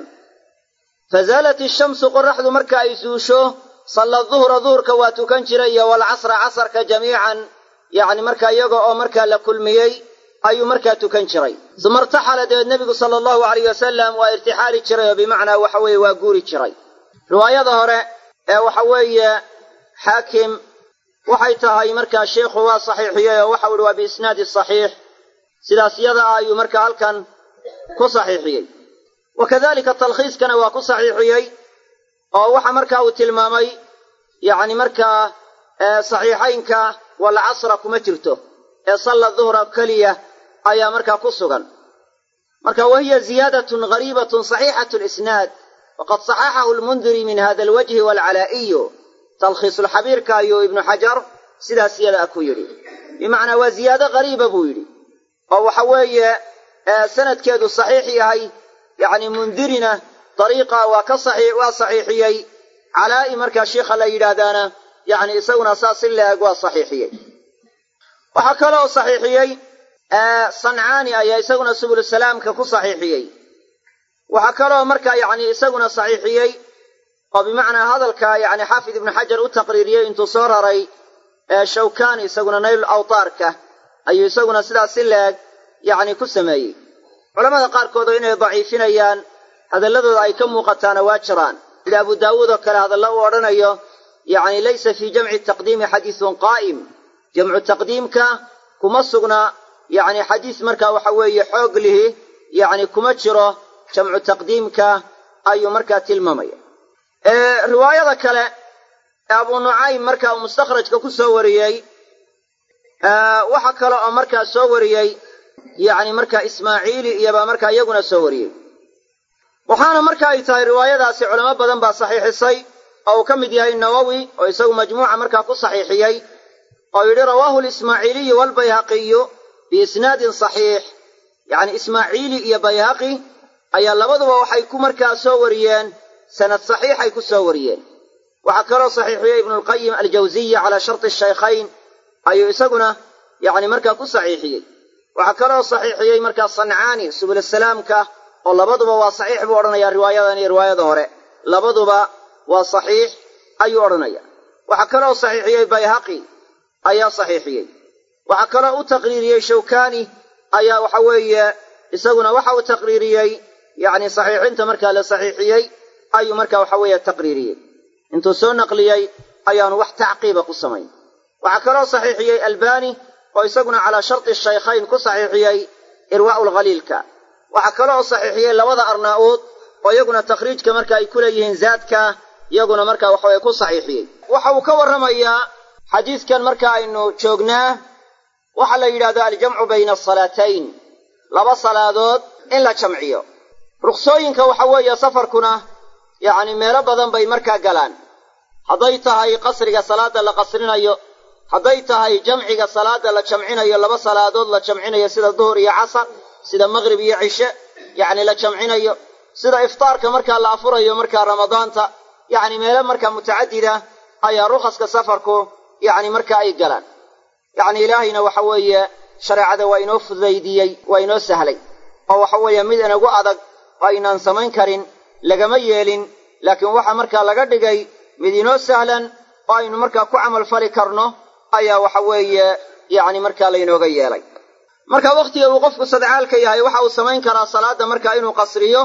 fazaalat ishamsu qoraxdu marka ay suusho salla duhra duhurka waa tukan jiray iyo waalcasra casarka jamiican yacni marka iyaga oo markaa la kulmiyey ayuu markaa tukan jiray suma irtaxala dabeed nebigu sala allahu alayh wasalam waa irtixaali jiray oo bimacnaa waxa weeye waa guuri jiray riwaayada hore ee waxa weeye xaakim waxay tahay markaa sheikhu waa saxiixiyey oo waxau ihi waa biisnaadi saxiix sidaas yada ah ayuu markaa halkan ku saxiixiyey wa kadalika talkhiiskana waa ku saxiixiyey oo waxa markaa uu tilmaamay yacni markaa saxiixaynka walcasra kuma jirto ee salla duhra keliya ayaa markaa ku sugan marka wahiya ziyaadatun gariibatun saxiixatu lisnaad waqad saxaxahu lmundiri min hada alwajhi waalcalaa'iyu talkhiisulxabiirka ayuu ibnu xajar sidaas yada ah ku yidhi bimacnaa waa ziyaado gariiba buu yidhi oo waxa weeye sanadkeedu saxiix yahay yacni mundirina dariiqa waa ka saxiix waa saxiixiyey calaa'i markaa shiikha la yidhaahdaana yacni isaguna saas si la-eg waa saxiixiyey waxaa kaloo saxiixiyey sancaani ayaa isaguna subulusalaamka ku saxiixiyey waxaa kaloo markaa yacni isaguna saxiixiyey oo bimacnaa hadalka yacni xaafid ibnu xajar u taqriiriyey intuu soo raray shawkani isaguna nayl awtaarka ayuu isaguna sidaas si la-eg yacni ku sameeyey culamada qaarkood oo inay daciifinayaan hadalladooda ay ka muuqataana waa jiraan sida abu daawuud oo kale hadallo uu odhanayo yacni laysa fii jamci taqdiimi xadiisun qaa'im jamcu taqdiimka kuma sugna yacni xadiis markaa waxa weeye xoog lihi yacni kuma jiro jamcu taqdiimka ayuu markaa tilmaamaya riwaayada kale ee abu nucaym marka uu mustakhrajka ku soo wariyey waxa kale oo markaa soo wariyey yacni markaa ismaaciili iyobaa markaa iyaguna soo wariyey waxaana marka ay tahay riwaayadaasi culamo badan baa saxiixisay oo uu ka mid yahay nawowi oo isagu majmuuca markaa ku saxiixiyey oo yidhi rawaahu lismaaciiliyu waalbayhaqiyu biisnaadin saxiix yacni ismaaciili iyo bayhaqi ayaa labaduba waxay ku markaa soo wariyeen sanad saxiixay ku soo wariyeen waxaa kaloo saxiixiyey ibnulqayim aljawsiya calaa sharti shaykhayn ayuu isaguna yacni markaa ku saxiixiyey waxaa kaloo saxiixiyey markaa sancaani subulasalaamka oo labaduba waa saxiix buu odhanayaa riwaayadan iyo riwaayada hore labaduba waa saxiix ayuu odhanaya waxaa kaloo saxiixiyey bayhaqi ayaa saxiixiyey waxaa kaloo u taqriiriyey shawkani ayaa waxa weeye isaguna waxa uu taqriiriyey yacni saxiixinta markaa la saxiixiyey ayuu markaa waxa weeye taqriiriyey intuu soo naqliyey ayaanu wax tacqiiba ku samayn waxaa kaloo saxiixiyey albani oo isaguna calaa sharti shaykhayn ku saxiixiyey irwaa'u lkhaliilka waxaa kaloo saxiixiyey labada arnaa'uud oo iyaguna takhriijka marka ay ku leeyihiin zaadka iyaguna marka waxaweye ku saxiixiyey waxa uu ka warramayaa xadiidkan marka aynu joognaa waxaa la yidhahdaa aljamcu bayna asalaatayn laba salaadood in la jamciyo ruksooyinka waxa weeye safarkuna yacni meelo badan bay markaa galaan hadday tahay qasriga salaadda la qasrinayo hadday tahay jamciga salaadda la jamcinayo laba salaadood la jamcinayo sida duhur iyo casar sida maqrib iyo cishe yacni la jamcinayo sida iftaarka markaa la afurayo markaa ramadaanta yacni meelo markaa mutacadida ayaa rukhaska safarku yacni marka ay galaan yacni ilaahayna waxa weeye shareecada waa inoo fudaydiyey waa inoo sahlay oo waxa weeye mid inagu adag oo aynaan samayn karin lagama yeelin laakiin waxa markaa laga dhigay mid inoo sahlan oo aynu markaa ku camal fali karno ayaa waxa weeye yacni markaa laynooga yeelay marka wakhtiga uu qofku sadcaalka yahay waxa uu samayn karaa salaadda markaa inuu qasriyo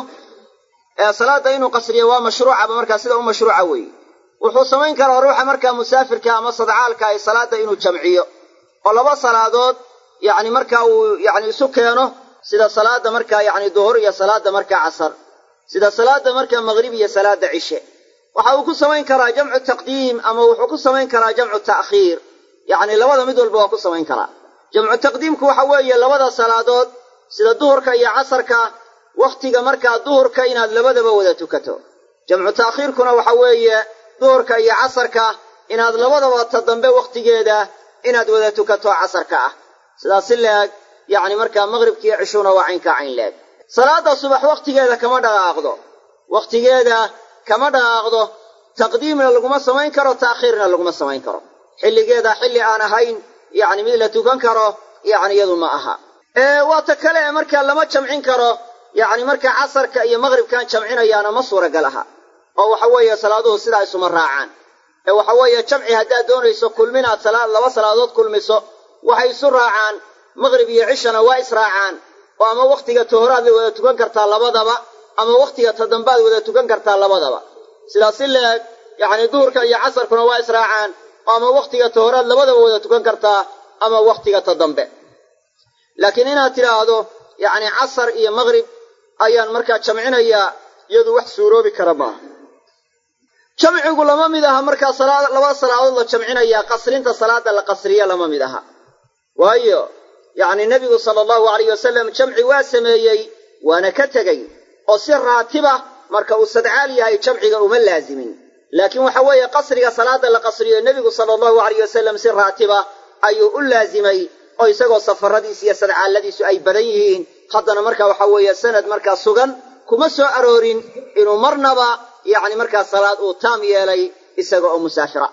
salaadda inuu qasriyo waa mashruucaba markaa sida u mashruuca weeye wuxuu samayn karaa ruuxa markaa musaafirka ama sadcaalka ay salaadda inuu jamciyo oo laba salaadood yacni markaa uu yacni isu keeno sida salaadda markaa yacni duhur iyo salaadda markaa casar sida salaadda markaa maqrib iyo salaadda cishe waxa uu ku samayn karaa jamcu taqdiim ama wuxuu ku samayn karaa jamcu ta'khiir yacni labada mid walba waa ku samayn karaa jamcu taqdiimku waxa weeye labada salaadood sida duhurka iyo casarka wakhtiga markaa duhurka inaad labadaba wada tukato jamcu ta'khiirkuna waxa weeye duhurka iyo casarka inaad labadaba ta dambe wakhtigeeda inaad wada tukato casarka ah sidaas si leeg yacni markaa maqribkiiyo cishuuna waa caynkaa cayn leeg salaadda subax wakhtigeeda kama dhaqaaqdo wakhtigeeda kama dhaqaaqdo taqdiimna laguma samayn karo ta'khiirna laguma samayn karo xilligeeda xilli aan ahayn yacni mid la tukan karo yacni iyadu ma aha waa ta kale ee markaa lama jamcin karo yacni markaa casarka iyo maqribkan jamcinayaana ma suuragal aha oo waxa weeye salaaduhu sidaa isuma raacaan ee waxa weeye jamci haddaad doonayso kulminaad salaad laba salaadood kulmiso waxay isu raacaan maqrib iyo cishana waa israacaan oo ama wakhtiga tohoraad la wada tukan kartaa labadaba ama wakhtiga tadambaad wada tukan kartaa labadaba sidaas si leeg yacni duhurka iyo casarkuna waa israacaan oo ama wakhtiga tohoraad labadaba wada tukan kartaa ama wakhtiga ta dambe laakiin inaad tidhaahdo yacni casar iyo maqrib ayaan markaa jamcinayaa iyadu wax suuroobi kara maaha jamcigu lama mid aha markaa laba salaadood la jamcinayaa qasrinta salaada la qasriya lama mid aha waayo yacni nebigu sala allahu alayh wasalam jamci waa sameeyey waana ka tegey oo si raatiba marka uu sadcaal yahay jamciga uma laazimin laakiin waxa weeye qasriga salaada la qasriyo nebigu sala allahu alayh wasalam si raatiba ayuu u laazimay oo isagoo safaradiis iyo sadcaalladiisu ay badan yihiin haddana marka waxa weeye sanad markaa sugan kuma soo aroorin inuu marnaba yacni markaa salaad uu taam yeelay isaga oo musaafira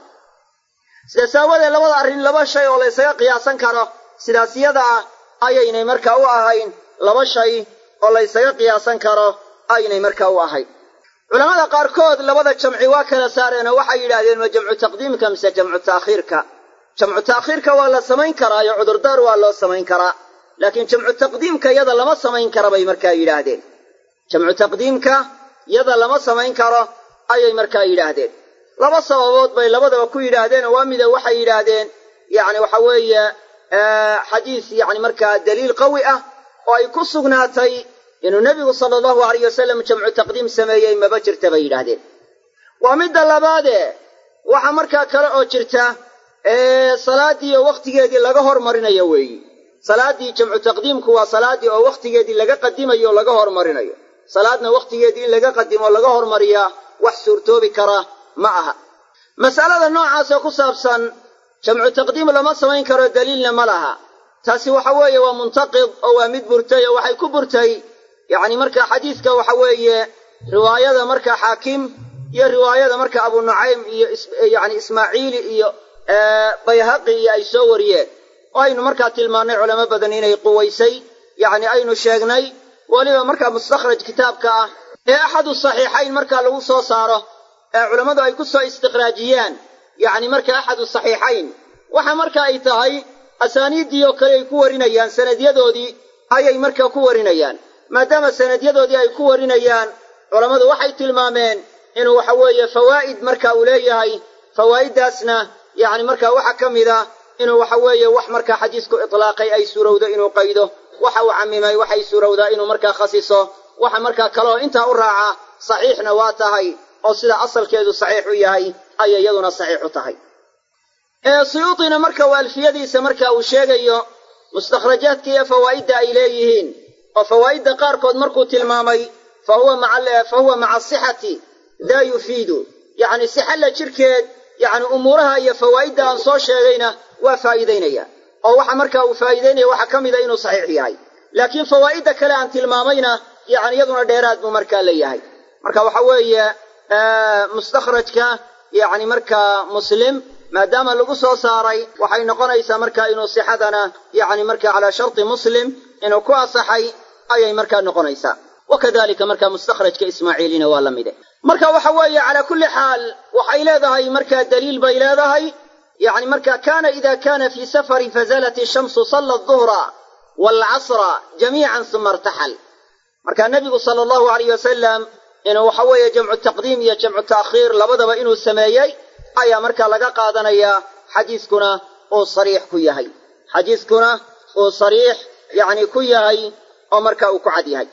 sidaas aawadeed labada arrin laba shay oo la ysaga qiyaasan karo sidaas yada ah ayaynay markaa u ahayn laba shay oo la ysaga qiyaasan karo aynay markaa u ahayn culamada qaarkood labada jamci waa kala saareenoo waxay yidhaahdeen ma jamcu taqdiimka mise jamcu ta'khiirka jamcu ta'khiirka waa la samayn karaayo cudurdaar waa loo samayn karaa laakiin jamcu taqdiimka yada lama samayn kara bay markaa yidhaahdeen jamcu taqdiimka yada lama samayn karo ayay markaa yidhaahdeen laba sababood bay labadaba ku yidhaahdeenoo waa mida waxay yidhaahdeen yacni waxa weeye xadiis yacni markaa daliil qawi ah oo ay ku sugnaatay inuu nebigu sala allahu alayh wasalam jamcu taqdiim sameeyey maba jirta bay yidhaahdeen waa midda labaadee waxa markaa kale oo jirta salaaddii oo wakhtigeedii laga hormarinayo weeyi salaaddii jamcu taqdiimku waa salaaddii oo wakhtigeedii laga qadimayo o laga hormarinayo salaadna wakhtigeedii in laga qadimo o laga hormariyaa wax suurtoobi kara ma aha mas'alada noocaasoo ku saabsan jamcu taqdiim lama samayn karo daliilna ma laha taasi waxa weeye waa muntaqid oo waa mid burtay oo waxay ku burtay yacni marka xadiidka waxa weeye riwaayada marka xaakim iyo riwaayada marka abu nucaym iyo yani ismaaciili iyo bayhaqi iyo ay soo wariyeen oo aynu markaa tilmaannay culamo badan inay quwaysay yacni aynu sheegnay weliba markaa mustakhraj kitaabka ah ee axadu saxiixayn markaa lagu soo saaro ee culammadu ay ku soo istikhraajiyaan yacni marka axadu saxiixayn waxa marka ay tahay asaaniiddii oo kale ay ku warinayaan sanadyadoodii ayay markaa ku warinayaan maadaama sanadyadoodii ay ku warinayaan culammadu waxay tilmaameen inuu waxa weeye fawaa'id marka uu leeyahay fawaa'iddaasna yacni markaa waxa ka mid a inuu waxa weeye wax markaa xadiisku itlaaqay ay suurowdo inuu qaydo waxa uu camimay waxay suurowdaa inuu markaa khasiso waxa markaa kale oo intaa u raaca saxiixna waa tahay oo sida asalkeedu saxiix u yahay ayay iyaduna saxiix u tahay suyuudina marka uu alfiyadiisa marka uu sheegayo mustakhrajaadka iyo fawaa'idda ay leeyihiin oo fawaa'idda qaarkood markuu tilmaamay fa huwa maca asixati daa yufiidu yacni sixalla jirkeed yacni umuuraha iyo fawaa'idda aan soo sheegayna waa faa'iidaynaya oo waxa markaa uu faa'iidaynaya waxaa ka mida inuu saxiix yahay laakiin fawaa'idda kale aan tilmaamayna yacni iyaduna dheeraad buu markaa leeyahay marka waxa weeye mustakhrajka yacni markaa muslim maadaama lagu soo saaray waxay noqonaysaa markaa inuu sixadana yacni marka calaa sharti muslim inuu ku asaxay ayay markaa noqonaysaa wakadalika markaa mustakhrajka ismaaciilina waa la mide marka waxa weeye calaa kulli xaal waxay leedahay markaa daliil bay leedahay yacni marka kana ida kana fii safarin fazalat ishamsu salla aduhra waalcasra jamiican suma irtaxal marka nebigu sala allahu alayh wasalam inuu waxa weeye jamcu taqdiim iyo jamcu ta'khiir labadaba inuu sameeyey ayaa markaa laga qaadanayaa xadiiskuna uu sariix ku yahay xadiiskuna uu sariix yacni ku yahay oo marka uu ku cad yahay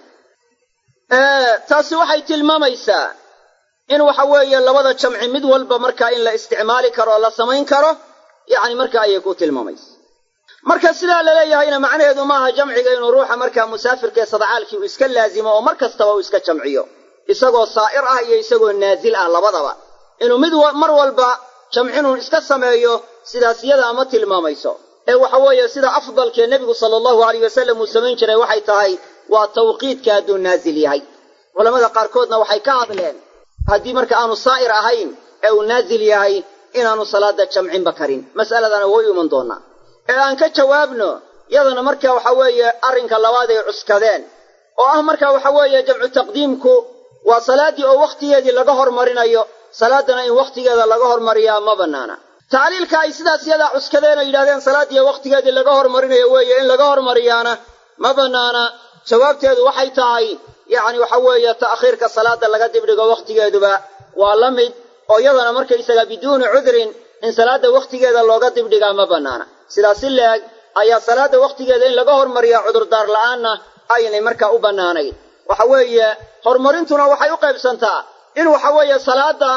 taasi waxay tilmaamaysaa in waxa weeye labada jamci mid walba markaa in la isticmaali karo oo la samayn karo yacni marka ayay ku tilmaamaysa marka sidaa laleeyahayna macnaheedu maaha jamciga inuu ruuxa markaa musaafirka ee sadcaalkii uu iska laazimo oo mar kastaba uu iska jamciyo isagoo saa'ir ah iyo isagoo naazil ah labadaba inuu mid mar walba jamcinun iska sameeyo sidaas iyada ama tilmaamayso ee waxa weeye sida afdalkee nebigu sala allahu alayh wasalam uu samayn jiray waxay tahay waa tawqiidka hadduu naazil yahay culamada qaarkoodna waxay ka hadleen haddii marka aanu saa'ir ahayn ee uu naazil yahay inaanu salaada jamcinba karin mas'aladana way iman doonaa ee aan ka jawaabno yadana marka waxa weeye arrinka labaad ay cuskadeen oo ah marka waxa weeye jamcu taqdiimku waa salaaddii oo wakhtigeedii laga hormarinayo salaadana in wakhtigeeda laga hormariyaa ma bannaana tacliilka ay sidaas yadaa cuskadeen oo yidhahdeen salaaddii wakhtigeedii laga hormarinayo weeye in laga hormariyaana ma bannaana jawaabteedu waxay tahay yacni waxa weeye ta'khiirka salaada laga dibdhigo wakhtigeeduba waa la mid oo iyadana markaysaga biduuni cudrin in salaadda wakhtigeeda looga dibdhigaa ma bannaana sidaas si leeg ayaa salaadda wakhtigeeda in laga hormariyaa cudurdaar la'aanna aynay markaa u bannaanayn waxa weeye horumarintuna waxay u qaybsantaa in waxa weeye salaadda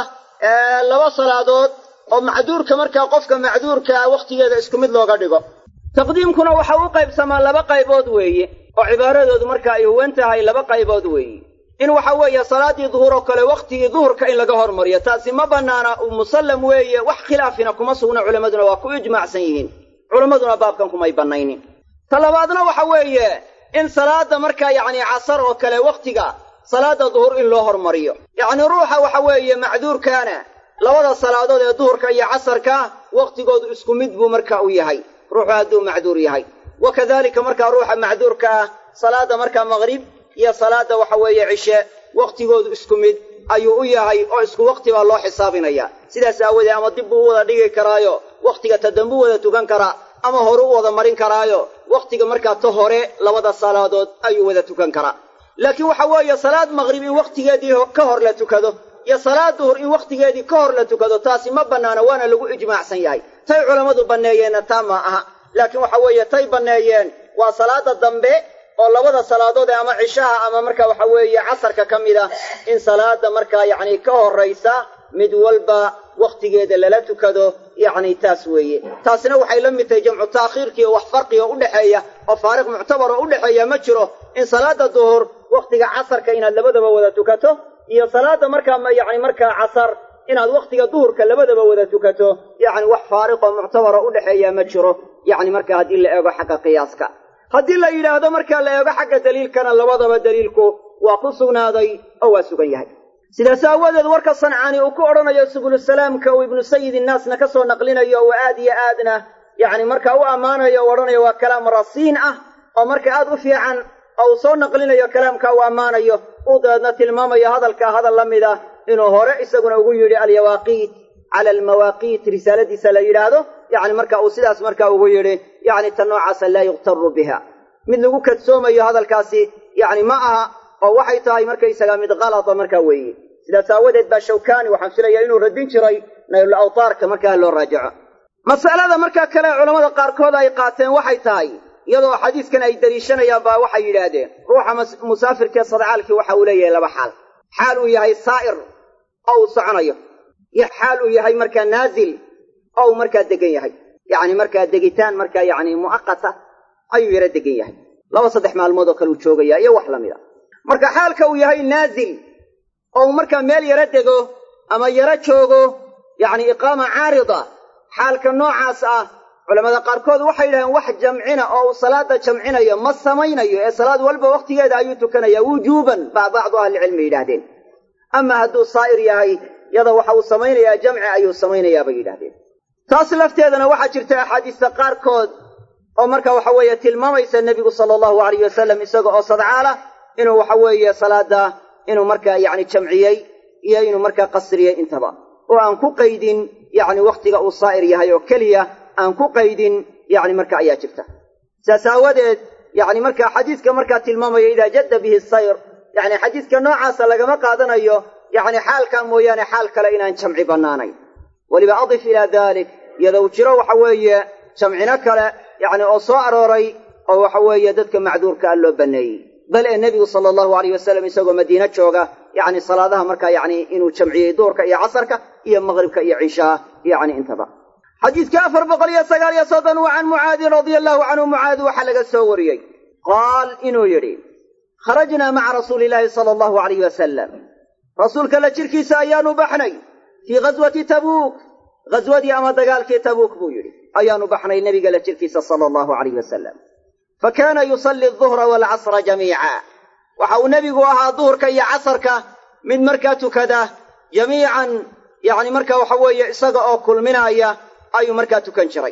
laba salaadood oo macduurka markaa qofka macduurkaa wakhtigeeda isku mid looga dhigo taqdiimkuna waxa u qaybsamaa laba qaybood weeye oo cibaaradoodu marka ay huwan tahay laba qaybood weeye in waxa weeye salaaddii duhur oo kale wakhtigii duhurka in laga hormariyo taasi ma bannaana musallam weeye wax khilaafina kuma sugna culammaduna waa ku ijmaacsan yihiin culammaduna baabkan kumay bannaynin ta labaadna waxa weeye in salaadda markaa yacni casar oo kale wakhtiga salaadda duhur in loo hormariyo yacni ruuxa waxa weeye macduurkaana labada salaadood ee duhurka iyo casarka wakhtigoodu isku mid buu marka u yahay ruuxu hadduu macduur yahay wa kadalika markaa ruuxa macduurka ah salaadda markaa maqrib iyo salaadda waxa weeye cishe wakhtigoodu isku mid ayuu u yahay oo isku wakhti baa loo xisaabinaya sidaas aawoodee ama dib buu u wada dhigi karaayo wakhtiga ta dambu wada tukan karaa ama hore u wada marin karaayo wakhtiga markaa ta hore labada salaadood ayuu wada tukan karaa laakiin waxa weeye salaad maqrib in wakhtigeedii ka hor la tukado iyo salaad duhur in wakhtigeedii ka hor la tukado taasi ma bannaana waana lagu ijmaacsan yahay tay culammadu banneeyeenna taa ma aha laakiin waxa weeye tay banneeyeen waa salaada dambe oo labada salaadood ee ama cishaha ama marka waxa weeye casarka ka mid ah in salaada markaa yacni ka horraysa mid walba wakhtigeeda lala tukado yacni taas weeye taasina waxay la mid tahay jamcu taakhiirkii oo wax farqiga u dhexeeya oo faariq muctabar oo u dhexeeya ma jiro in salaada duhur wakhtiga casarka inaad labadaba wada tukato iyo salaada markaa yacni markaa casar inaad wakhtiga duhurka labadaba wada tukato yacni wax faariqoo muctabara u dhexeeya ma jiro yacni marka haddii la eego xagga qiyaaska haddii la yidhaahdo markaa la eego xagga daliilkana labadaba daliilku waa ku sugnaaday oo waa sugan yahay sidaas aawadeed warka sancaani uu ku odhanayo subulusalaamka uu ibnu sayid innaasna ka soo naqlinayo oo aad iyo aadna yacni markaa u ammaanayo o odhanayo waa kalaam rasiin ah oo marka aad u fiican oo uu soo naqlinayo kalaamka uu ammaanayo uu dabeedna tilmaamayo hadalkaa hadal la mid ah inuu hore isaguna ugu yidhi alyawaaqiit cala almawaaqiit risaaladiisa la yidhaahdo yacni marka uu sidaas markaa ugu yidhi yacni ta noocaasa laa yuqtaru biha mid lagu kadsoomayo hadalkaasi yacni ma aha oo waxay tahay markaysagaa mid kalada markaa weeye sidaas aawadeed baa shawkaani waxaan filayaa inuu radin jiray naylul awtaarka markaa loo raajaco mas'alada markaa kale culammada qaarkood ay qaateen waxay tahay iyadoo xadiiskan ay deliishanayaan baa waxay yidhaahdeen ruuxa musaafirkee sadcaalkii waxa uu leeyahay laba xaal xaal uu yahay saa'ir oo uu soconayo iyo xaal uu yahay markaa naazil oo uu markaa degan yahay yacni markaa degitaan markaa yacni mu'aqata ayuu yaro degan yahay laba saddex maalmood oo kale uu joogayaa iyo wax la mid a marka xaalka uu yahay naazil oo uu markaa meel yaro dego ama yaro joogo yacni iqaama caarida xaalka noocaas ah culamada qaarkood waxay yidhahdeen wax jamcina oo uu salaada jamcinayo ma samaynayo ee salaad walba wakhtigeeda ayuu tukanaya wujuuban baa bacdu ahlicilmi yidhaahdeen ama hadduu saa'ir yahay yada waxa uu samaynayaa jamci ayuu samaynayaa bay yidhahdeen taas lafteedana waxaa jirta axaadiista qaarkood oo marka waxa weeye tilmaamaysa nebigu sala allahu alayh wasalam isaga oo sadcaala inuu waxa weeye salaada inuu markaa yacni jamciyey iyo inuu markaa qasriyey intaba oo aan ku qaydin yacni wakhtiga uu saa'ir yahay oo keliya aan ku qaydin yacni marka ayaa jirta saas aawadeed yacni marka xadiiska markaa tilmaamaya idaa jadda bihi sayr yacni xadiiska noocaasa lagama qaadanayo yacni xaalkaa mooyaane xaal kale inaan jamci bannaanayn weliba adif ilaa dalik iyadou jiro waxa weeye jamcino kale yacni oo soo arooray oo waxa weeye dadka macduurka a loo banneeyey bal ee nebigu sala allahu alayh wasalam isagoo madiine jooga yacni salaadaha markaa yacni inuu jamciyey duurka iyo casarka iyo maqribka iyo cishaa yacni intaba xadiidka afar boqol iyo sagaal iyo soddon wa can mucaadin radia allahu canhu mucaadi waxaa laga soo wariyey qaal inuu yidhi kharajnaa maca rasuuli illaahi sala allahu alayh wasalam rasuulka la jirkiisa ayaanu baxnay fii ghaswati tabuuk ghaswadii ama dagaalkii tabuuk buu yidhi ayaanu baxnay nebiga la jirkiisa sala allahu alayh wasalam fa kaana yusalli aduhra waalcasra jamiica waxa uu nebigu ahaa duhurka iyo casarka mid markaa tukada jamiican yacni marka waxa weeye isaga oo kulminaaya ayuu markaa tukan jiray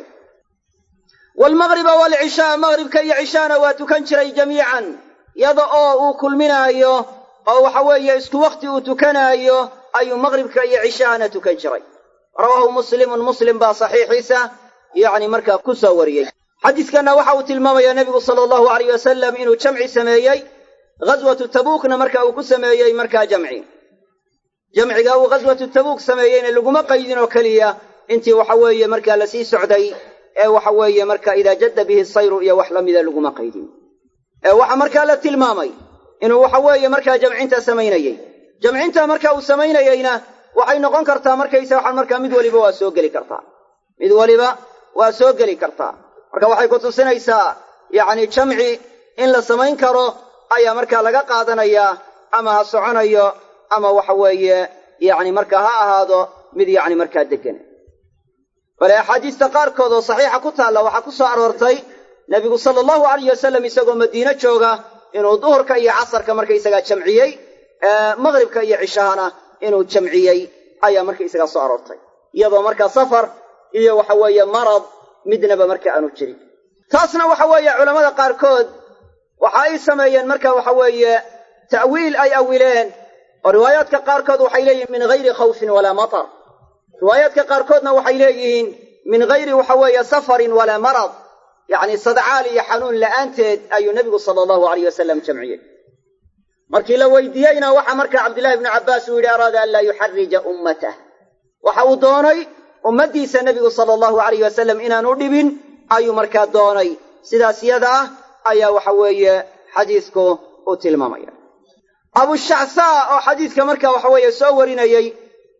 waalmaqriba waalcishaa maqribka iyo cishaana waa tukan jiray jamiican yada oo uu kulminaayo oo waxa weeye isku wakhti uu tukanaayo ayuu maqribka iyo cishaana tukan jiray rawaahu muslimun muslim baa saxiixiisa yacni markaa ku soo wariyey xadiiskanna waxa uu tilmaamayaa nebigu sala allahu alayh wasalam inuu jamci sameeyey ghaswatu tabuukna marka uu ku sameeyey markaa jamci jamciga uu ghaswatu tabuuk sameeyeyna laguma qaydin oo keliya intii waxa weeye markaa lasii socday ee waxa weeye marka idaa jadda bihi sayru iyo wax la mida laguma qaydin ee waxa markaa la tilmaamay inuu waxa weeye markaa jamcinta samaynayey jamcinta marka uu samaynayeyna waxay noqon kartaa markaysa waxaan markaa mid waliba waa soo geli kartaa mid waliba waa soo geli kartaa marka waxay ku tusinaysaa yacni jamci in la samayn karo ayaa markaa laga qaadanayaa ama ha soconayo ama waxa weeye yacni markaa ha ahaado mid yacni markaa deggan bale axaadiista qaarkood oo saxiixa ku taalla waxaa ku soo aroortay nebigu sala allahu alayh wasalam isagoo madiine jooga inuu duhurka iyo casarka markaysagaa jamciyey maqribka iyo cishahana inuu jamciyey ayaa markaysagaa soo aroortay iyadoo markaa safar iyo waxa weeye marad midnaba marka aanu jirin taasna waxa weeye culammada qaarkood waxa ay sameeyeen marka waxa weeye ta'wiil ay awileen oo riwaayaadka qaarkood waxay leeyihiin min hayri khawfin walaa matar riwaayaadka qaarkoodna waxay leeyihiin min hayri waxa weeye safarin walaa marad yacni sadcaal iyo xanuun la'aanteed ayuu nebigu sala allahu alayh wasalam jamciyey markii la weydiiyeyna waxa marka cabdillahi ibnu cabbaas uu yidhi araada an laa yuxarija ummatah waxa uu doonay ummaddiisa nebigu sala allahu alayh wasalam inaanu dhibin ayuu markaa doonay sidaas yada ah ayaa waxa weeye xadiisku u tilmaamaya abushacsaa oo xadiiska marka waxa weeye soo warinayey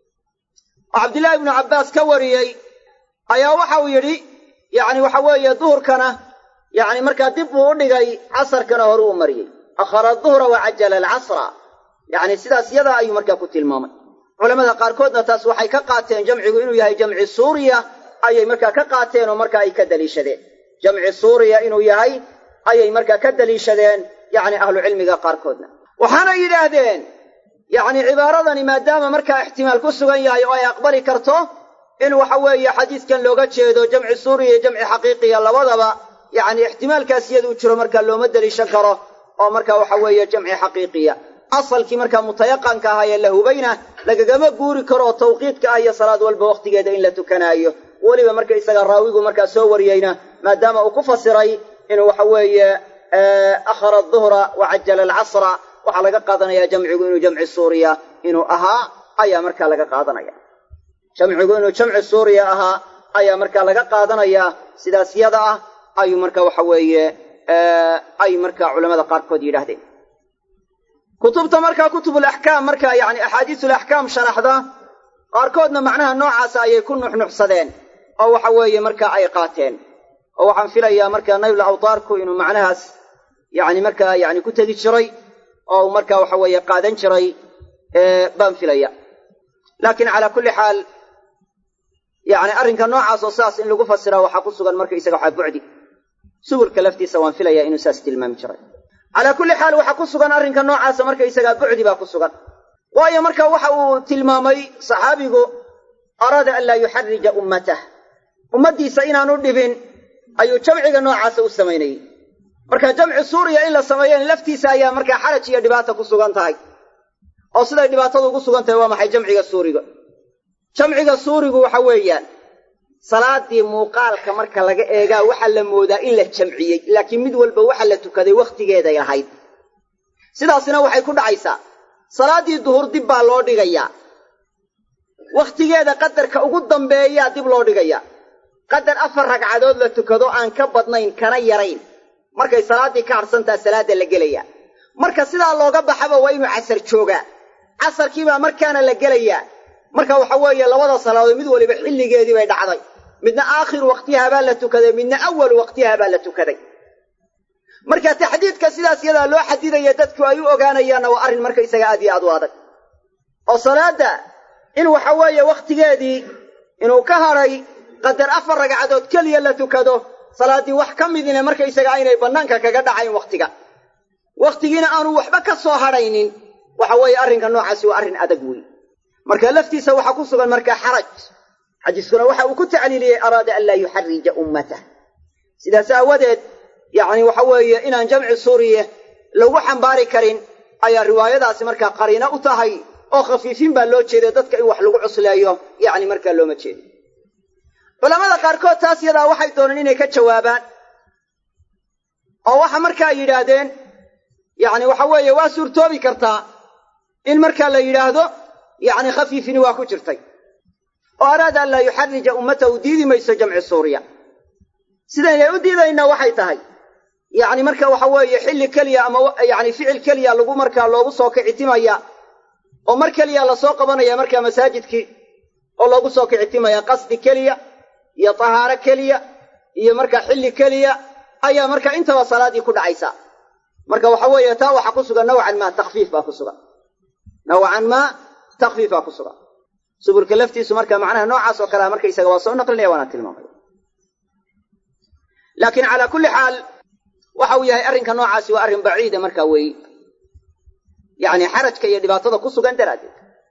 oo cabdillaahi ibnu cabbaas ka wariyey ayaa waxa uu yidhi yacni waxa weeye duhurkana yacni markaa dib buu u dhigay casarkana hore uu mariyey akhara duhra wa cajala alcasra yacni sidaas yadaa ayuu markaa ku tilmaamay culamada qaarkoodna taas waxay ka qaateen jamcigu inuu yahay jamci suuriya ayay markaa ka qaateen oo markaa ay ka daliishadeen jamci suuriya inuu yahay ayay markaa ka daliishadeen yacni ahlucilmiga qaarkoodna waxaana yidhaahdeen yacni cibaaradani maadaama markaa ixtimaal ku sugan yahay oo ay aqbali karto in waxa weeye xadiiskan looga jeedo jamci suuriya iyo jamci xaqiiqiya labadaba yacni ixtimaalkaas iyaduu jiro markaa looma deliishan karo oo marka waxa weeye jamci xaqiiqiya asalkii markaa mutayaqanka ahaa ee la hubayna lagagama guuri karo oo tawqiidka ah iyo salaad walba wakhtigeeda in la tukanaayo weliba marka isaga raawigu markaa soo wariyeyna maadaama uu ku fasiray inuu waxa weeye akhara duhra wa cajala alcasra waxaa laga qaadanaya jamcigu inuu jamci suuriya inuu ahaa ayaa markaa laga qaadanaya jamcigu inuu jamci suuriya ahaa ayaa markaa laga qaadanaya sidaas yada ah ayuu marka waxa weeye ay markaa culamada qaarkood yidhaahdeen kutubta markaa kutubulaxkaam markaa yacni axaadiisulaxkaam sharaxda qaarkoodna macnaha noocaasa ayay ku nuxnuxsadeen oo waxa weeye markaa ay qaateen oo waxaan filayaa markaa naybl awtaarku inuu macnahaas yacni markaa yacni ku tegi jiray oo uu markaa waxa weeye qaadan jiray baan filaya laakiin calaa kulli xaal yacni arrinka noocaas oo sidaas in lagu fasiraa waxaa ku sugan marka isaga waxaa bucdi suburka laftiisa waan filayaa inuu saas tilmaami jiray calaa kulli xaal waxaa ku sugan arrinka noocaasa marka isagaa bucdi baa ku sugan waayo marka waxa uu tilmaamay saxaabigu araada an laa yuxarija ummatah ummaddiisa inaanu dhibin ayuu jamciga noocaasa u samaynayey marka jamci suuriya in la sameeyana laftiisa ayaa markaa xaraj iyo dhibaata ku sugan tahay oo siday dhibaatadu ugu sugan tahay waa maxay jamciga suuriga jamciga suurigu waxa weeyaan salaadii muuqaalka marka laga eegaa waxaa la moodaa in la jamciyey laakiin mid walba waxa la tukaday wakhtigeeday ahayd sidaasina waxay ku dhacaysaa salaaddii duhur dib baa loo dhigayaa wakhtigeeda qadarka ugu dambeeyaa dib loo dhigayaa qadar afar ragcadood la tukado aan ka badnayn kana yarayn markay salaaddii ka hadhsantaa salaadda la gelayaa marka sidaa looga baxaba waa inuu casar joogaa casarkiibaa markaana la gelayaa marka waxa weeye labada salaadood mid waliba xilligeedii bay dhacday midna aakhiru waqtiyaha baa la tukaday midna awalu waqtiyaha baa la tukaday marka taxdiidka sidaas yadaa loo xadidaya dadku ay u ogaanayaanna waa arrin marka isaga aad iyo aad u adag oo salaadda in waxa weeye wakhtigeedii inuu ka hadhay qadar afar ragcadood keliya la tukado salaaddii wax ka midina markaysaga aynay bannaanka kaga dhacayn wakhtiga wakhtigiina aanu waxba ka soo hadhaynin waxa weeye arrinka noocaasi waa arrin adag weyn marka laftiisa waxaa ku sugan markaa xaraj xadiiskuna waxa uu ku tacliiliyey araada an laa yuxarija ummatah sidaas aawadeed yacni waxa weeye inaan jamci suuriye lagu xambaari karin ayaa riwaayadaasi markaa qariino u tahay oo khafiifin baa loo jeeday dadka in wax lagu cusleeyo yacni markaa looma jeedo culamada qaarkood taas yadaa waxay dooneen inay ka jawaabaan oo waxa markaa yidhaahdeen yacni waxa weeye waa suurtoobi kartaa in markaa la yidhaahdo yacni khafiifini waa ku jirtay oo araada an laa yuxarija ummatahu diidi mayso jamci suuriya sidaynay u diidaynaa waxay tahay yacni marka waxa weeye xilli keliya ama yacni ficil keliya lagu markaa loogu soo kicitimaya oo mar keliya lasoo qabanaya markaa masaajidkii oo loogu soo kicitimaya qasdi keliya iyo tahaaro keliya iyo markaa xilli keliya ayaa marka intaba salaaddii ku dhacaysa marka waxa weeye taa waxaa ku sugan nawcan maa takfiif baa ku sugan nawcan maa takfiif baa ku sugan subulka laftiisu marka macnaha noocaas oo kalea markaysaga waa soo naqlinaya waana tilmaamaya laakiin calaa kulli xaal waxa uu yahay arrinka noocaasi waa arrin baciida markaa weeye yacni xarajka iyo dhibaatada ku sugan daraaddeed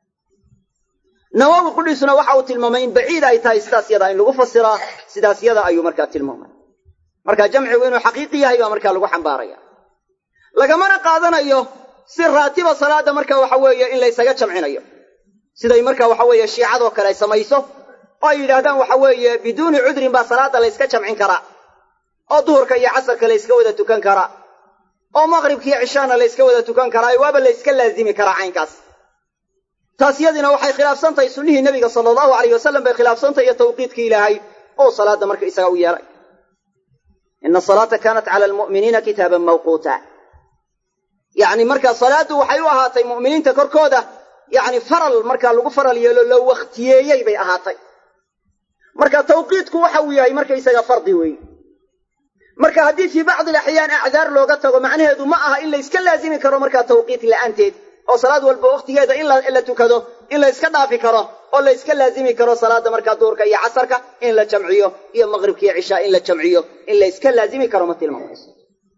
nawowi qudhiisuna waxa uu tilmaamay in baciid ay tahay sidaas yada in lagu fasiraa sidaas yada ayuu markaa tilmaamay marka jamcigu inuu xaqiiqi yahay baa markaa lagu xambaaraya lagamana qaadanayo si raatiba salaada marka waxa weeye in laysaga jamcinayo siday marka waxa weeye shiicadoo kale ay samayso oo ay yidhaahdaan waxa weeye biduuni cudrin baa salaada layska jamcin karaa oo duhurka iyo casarka layska wada tukan karaa oo maqribka iyo cishaana layska wada tukan karaa waaba layska laazimi karaa caynkaas taas yadina waxay khilaafsantahay sunnihii nebiga sala allahu alayh wasalam bay khilaafsantahay iyo tawqiidkii ilaahay oo salaada marka isaga u yeelay ina asalaata kaanat cala almu'miniina kitaaban mawquuta yacni marka salaaddu waxay u ahaatay mu'miniinta korkooda yacni faral markaa lagu faral yeelo loo wakhtiyeeyey bay ahaatay marka tawqiidku waxa uu yahay markaysaga fardi weeye marka haddii fii bacdi alaxyaan acdaar looga tago macnaheedu ma aha in layska laazimi karo markaa tawqiit la'aanteed oo salaad walba wakhtigeeda in la tukado in la yska dhaafi karo oo la yska laazimi karo salaada markaa duhurka iyo casarka in la jamciyo iyo maqribka iyo cishaa in la jamciyo in la yska laazimi karo ma tilmaamayso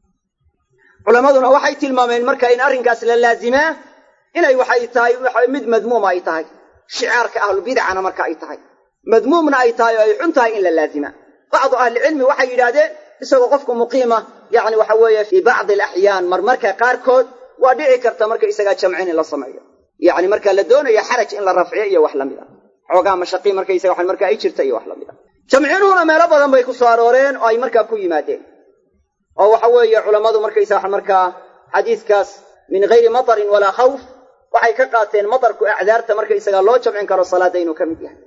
culammaduna waxay tilmaameen marka in arrinkaas la laazimaa inay waxay tahay mid madmuuma ay tahay shicaarka ahlubidcana marka ay tahay madmuumna ay tahay oo ay xun tahay in la laazimaa bacdu ahlicilmi waxay yidhaahdeen isagoo qofku muqiima yacni waxa weeye fii bacdi alaxyaan marmarka qaarkood waa dhici karta marka isagaa jamcin in la sameeyo yacni marka la doonayo xaraj in la rafciyo iyo wax lamid a xoogaa mashaqii markaysaga wax marka ay jirta iyo wax lamid a jamcinuhuna meelo badan bay ku soo arooreen oo ay markaa ku yimaadeen oo waxa weeye culammadu markaysaga markaa xadiiskaas min gayri matarin walaa khawf waxay ka qaateen matarku acdaarta markaysaga loo jamcin karo salaada inuu ka mid yahay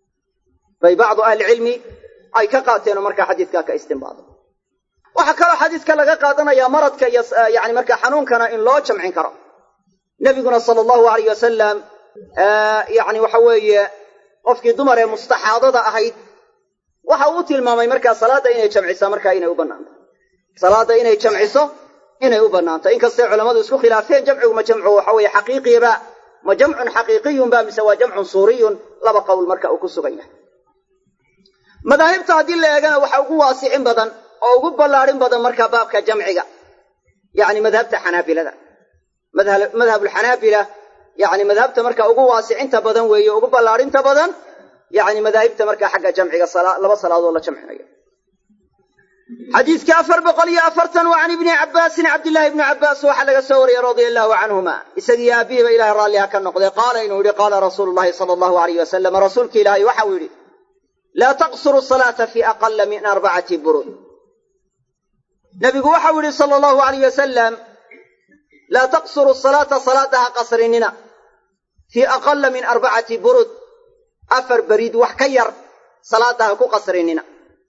bay bacdu ahlicilmi ay ka qaateenoo markaa xadiiskaa ka istinbaado waxaa kaloo xadiiska laga qaadanayaa maradka iyo yani markaa xanuunkana in loo jamcin karo nebiguna sala allahu alayh wasalam yani waxa weeye qofkii dumar ee mustaxaadada ahayd waxa uu tilmaamay markaa salaadda inay jamcisaa markaa inay u bannaanto salaadda inay jamciso inay u bannaanto inkastay culammadu isku khilaafeen jamcigu ma jamcu waxa weeye xaqiiqiba ma jamcun xaqiiqiyun ba mise waa jamcun suuriyun laba qowl marka uu ku sugan yahay madaahibta haddii la eegana waxa ugu waasicin badan oo ugu ballaadhin badan markaa baabka jamciga yacni madhabta xanaabilada madhabulxanaabila yacni madhabta marka ugu waasicinta badan weeye ugu ballaadhinta badan yacni madaahibta markaa xagga jamciga laba salaadood la jamcinayo xadiiska afar boqol iyo afartan waa can ibni cabbaasin cabdillaahi ibni cabbaas waxaa laga soo wariyey radia allahu canhuma isagiyo aabihiiba ilahay raalliha ka noqday qaala inuu yidhi qaala rasuulu llahi sala allahu alayh wasalam rasuulki ilaahay waxa uu yidhi laa taqsuru salaata fi aqala min arbacati burud nabigu waxau yidhi sala allahu alayh wasalam laa taqsuru salaata salaada ha qasrinina fii aqala min arbacati burud afar beriid wax ka yar salaada ha ku qasrinina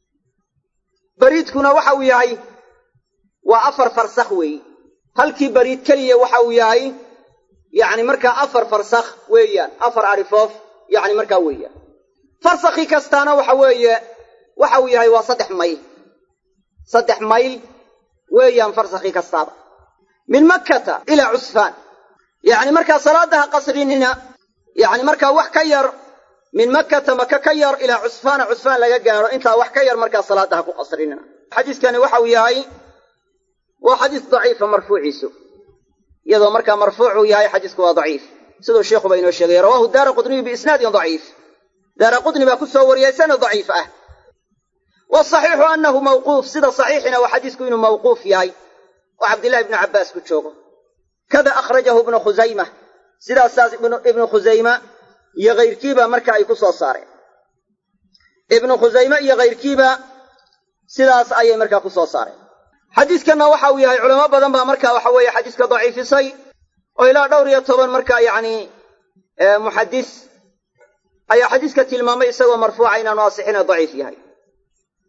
beriidkuna waxa uu yahay waa afar farsakh weeye halkii beriid keliya waxa uu yahay yacni markaa afar farsakh weeyaan afar arifoof yacni markaa weeyaan farsakhi kastaana waxa weeye waxa uu yahay waa saddex mayl saddex mayl weeyaan farsakhi kastaaba min makkata ilaa cusfaan yacni markaa salaada ha qasrinina yacni markaa wax ka yar min makkata maka ka yar ilaa cusfaana cusfaan laga gaaro intaa wax ka yar markaa salaada ha ku qasrinina xadiiskani waxa uu yahay waa xadiis daciifa marfuuciisu iyadoo markaa marfuucuu yahay xadiisku waa daciif siduu sheikhuba inoo sheegay rawahu daara qudniyu biisnaadin daciif daara qudni baa ku soo wariyay sanad daciif ah wasaxiixu annahu mawquuf sida saxiixina waa xadiisku inuu mawquuf yahay oo cabdillahi ibnu cabbaas ku joogo kada akhrajahu ibnu khusayma sidaasaas ibnu khusayma iyo kayrkiiba marka ay ku soo saareen ibnu khusayme iyo kayrkiiba sidaas ayay markaa ku soo saareen xadiiskanna waxa uu yahay culamo badan baa marka waxa weeye xadiiska daciifisay oo ilaa dhowr iyo toban marka yacni muxadis ayaa xadiiska tilmaamay isagoo marfuuca inaanu asixina daciif yahay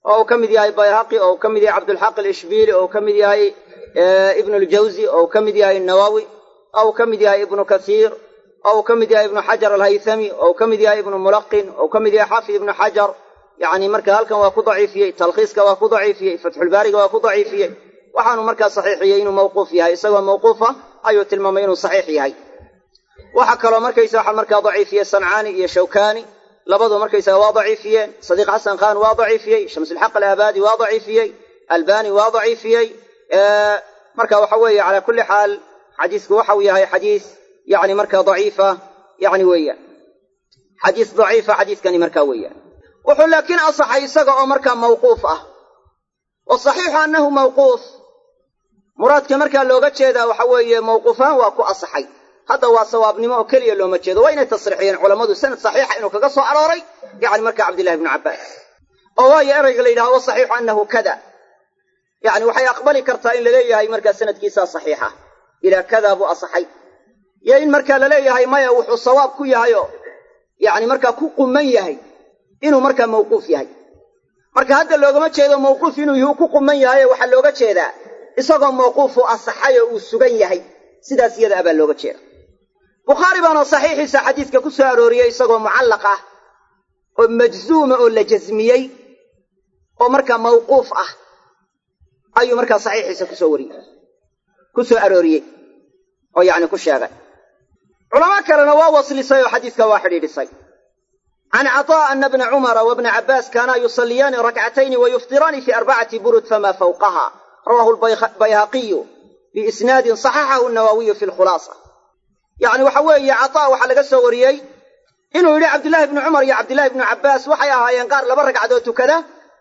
oo uu ka mid yahay bayhaqi oo uu ka mid yahay cabdulxaq alishbiili oo uu ka mid yahay ibnu ljawzi oo uu ka mid yahay nawawi oo uu ka mid yahay ibnu kathiir oo uu ka mid yahay ibnu xajar alhaythami oo uu ka mid yahay ibnu mulaqin oo uu ka mid yahay xaafid ibnu xajar yacni marka halkan waa ku daciifiyey talkhiiska waa ku daciifiyey fatxulbaariga waa ku daciifiyey waxaanu markaa saxiixiyey inuu mawquuf yahay isagoo mawquufa ayuu tilmaamay inuu saxiix yahay waxaa kaloo markaysa waxa markaa daciifiyey sancaani iyo shawkani labadu markaysaga waa daciifiyeen sadiiq xasan khan waa daciifiyey shamsulxaq alaabadi waa daciifiyey albani waa daciifiyey marka waxa weeye calaa kulli xaal xadiisku waxau yahay xadiis yani markaa daciifa yani weeyaan xadiis daciifa xadiiskani markaa weeyaan wuxuu laakiin asaxay isaga oo markaa mawquuf ah wasaxiixu annahu mawquuf muraadka markaa looga jeedaa waxa weeye mawquufaan waa ku asaxay hadda waa sawaabnimo oo keliya looma jeedo waa inay tasriixiyeen culammadu sanad saxiixa inuu kaga soo arooray yani marka cabdillahi bnu cabbaas oo waayo erayga la yidhaha wasaxiixu annahu kada yani waxay aqbali kartaa in laleeyahay markaa sanadkiisaa saxiixa ilaa kadaa buu asaxay iyo in markaa laleeyahay maya wuxuu sawaab ku yahayoo yani markaa ku quman yahay inuu markaa mawquuf yahay marka hadda loogama jeedo mawquuf inuu yuhu ku quman yahaye waxaa looga jeedaa isagoo mawquufu asaxay oo uu sugan yahay sidaas iyada abaa looga jeeda bukhaari baana saxiixiisa xadiiska ku soo arooriyey isagoo mucallaq ah oo majzuuma oo la jasmiyey oo markaa mawquuf ah ayuu markaa saxiixiisa kusoo wariyey ku soo arooriyey oo yacni ku sheegay culamo kalena waa waslisay oo xadiiska waa xidhiidhisay can caطاء ana bna cumara wabna cabaas kaanaa yusalliyaani rakcatayni wayuftiraani fi arbacati burud fama fawqaha rawahu bayhaqiyu biisnaadin صaxaxahu nawawiyu fi lkhulaasa yacni waxa weeye caطa waxaa laga soo wariyey inuu yidhi cabdillahi bnu cumar iyo cabdillahi bnu cabbaas waxay ahaayeen qaar laba ragcadood tukada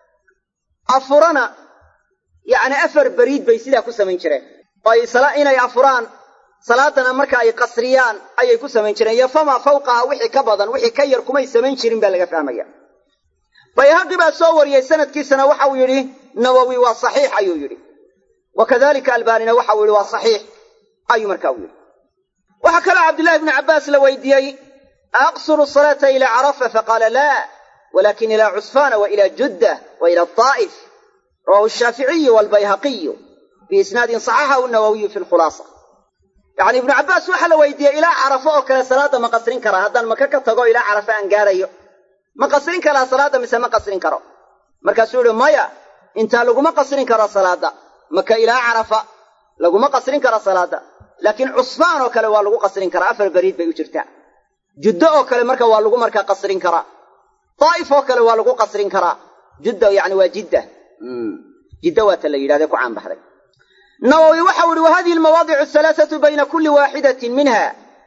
afurana yacni afar beriid bay sidaa ku samayn jireen oo ay inay afuraan salaadana marka ay qasriyaan ayay ku samayn jireen iyo famaa fawqaha wixii ka badan wixii ka yar kumay samayn jirin baa laga fahmaya bayhaqi baa soo wariyey sanadkiisana waxau yidhi nawowi waa saxiix ayuu yidhi wa kadalika albaanina waxau yidhi waa saxiix ayuu markaa u yidhi waxaa kaloo cabdillahi bnu cabbaas la weydiiyey aqsuru salaata ilaa carafa faqaala laa walakin ilaa cusfaana wa ila juddah wa ila daa'if rawahu shaaficiyu walbayhaqiyu biisnaadin saxaxahu nawawiyu fi lkhulaasa yacni ibnu cabbaas waxaa la weydiiyey ilaa carafo oo kale salaadda ma qasrin karaa haddaan maka ka tago ilaa carafo aan gaarayo ma qasrin karaa salaadda mise ma qasrin karo markaasuu yihi maya intaa laguma qasrin karo salaadda maka ilaa carafa laguma qasrin karo salaadda laakiin cusfaan oo kale waa lagu qasrin karaa afar beriid bay u jirtaa juddo oo kale marka waa lagu markaa qasrin karaa daa'if oo kale waa lagu qasrin karaa judda yani waa jidda jidda waata la yidhahde ku caanbaxday nawowi waxau ihi wa hadihi almawaadicu alhalaathatu bayna kulli waaxidatin minha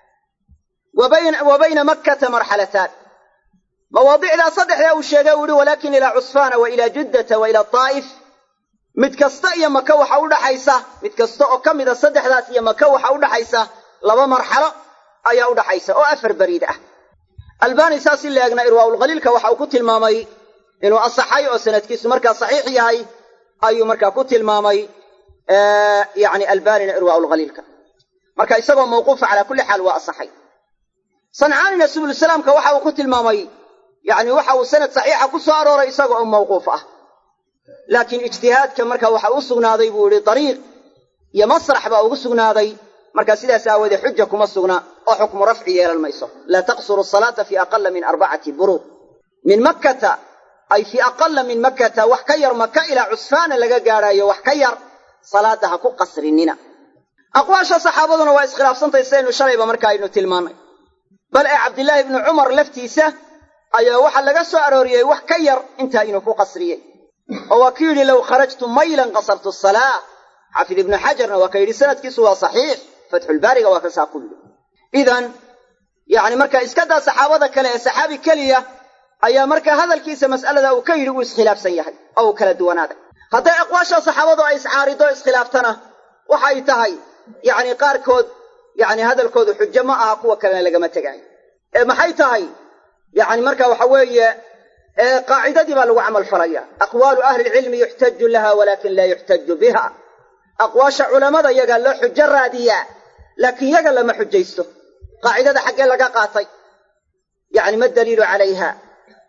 wa bayna makkata marxalataan mawaadicdaa saddexdaa uu sheegay uu ihi walaakin ilaa cusfaana wa ilaa juddata wa ilaa daa'if mid kasta iyo maka waxa u dhaxaysa mid kasta oo ka mida saddexdaas iyo maka waxa u dhaxaysa laba marxalo ayaa u dhaxaysa oo afar beriid ah albani saas in la eegna irwaaulkhaliilka waxa uu ku tilmaamay inuu asaxay oo sanadkiisu markaa saxiix yahay ayuu markaa ku tilmaamay yani albanina irwaaulkhaliilka marka isagoo mawquufa calaa kulli xaal waa asaxay sancaanina subulsalaamka waxa uu ku tilmaamay yani waxa uu sanad saxiixa ku soo arooray isaga oo mawquuf ah laakiin ijtihaadka marka waxa u sugnaaday buu yihi dariiq iyo masrax baa ugu sugnaaday marka sidaas aawoodee xuja kuma sugna oo xukmu rafci yeelan mayso laa taqsuru salaata fi aqala min arbacati buruud min makkata ay fii aqala min makkata wax ka yar maka ilaa cusfaana laga gaadhaayo wax ka yar salaada ha ku qasrinina aqwaasha saxaabaduna waa iskhilaafsantay sidaynu shalayba marka aynu tilmaannay bal ee cabdillaahi ibnu cumar laftiisa ayaa waxaa laga soo arooriyey wax ka yar intaa inuu ku qasriyey oo waa ku yidhi low kharajtu maylan qasartu salaa xaafid ibnu xajarna waa ka yidhi sanadkiisu waa saxiix fatxulbaariga waa kasaa ku yidhi idan yacni marka iskadaa saxaabada kale ee saxaabi keliya ayaa markaa hadalkiisa mas'alada uu ka yidhi uu iskhilaafsan yahay oo uu kala duwanaaday hadday aqwaasha saxaabadu ay iscaarido iskhilaaftana waxay tahay yacni qaarkood yacni hadalkoodu xujo ma aha kuwa kalena lagama tegaayo ee maxay tahay yacni marka waxa weeye qaacidadii baa lagu camal falaya aqwaalu ahli lcilmi yuxtaju laha walakin laa yuxtaju biha aqwaasha culammada yagaa loo xujo raadiyaa laakiin yaga lama xujaysto qaacidada xaggee laga qaatay yacni ma daliilu calayha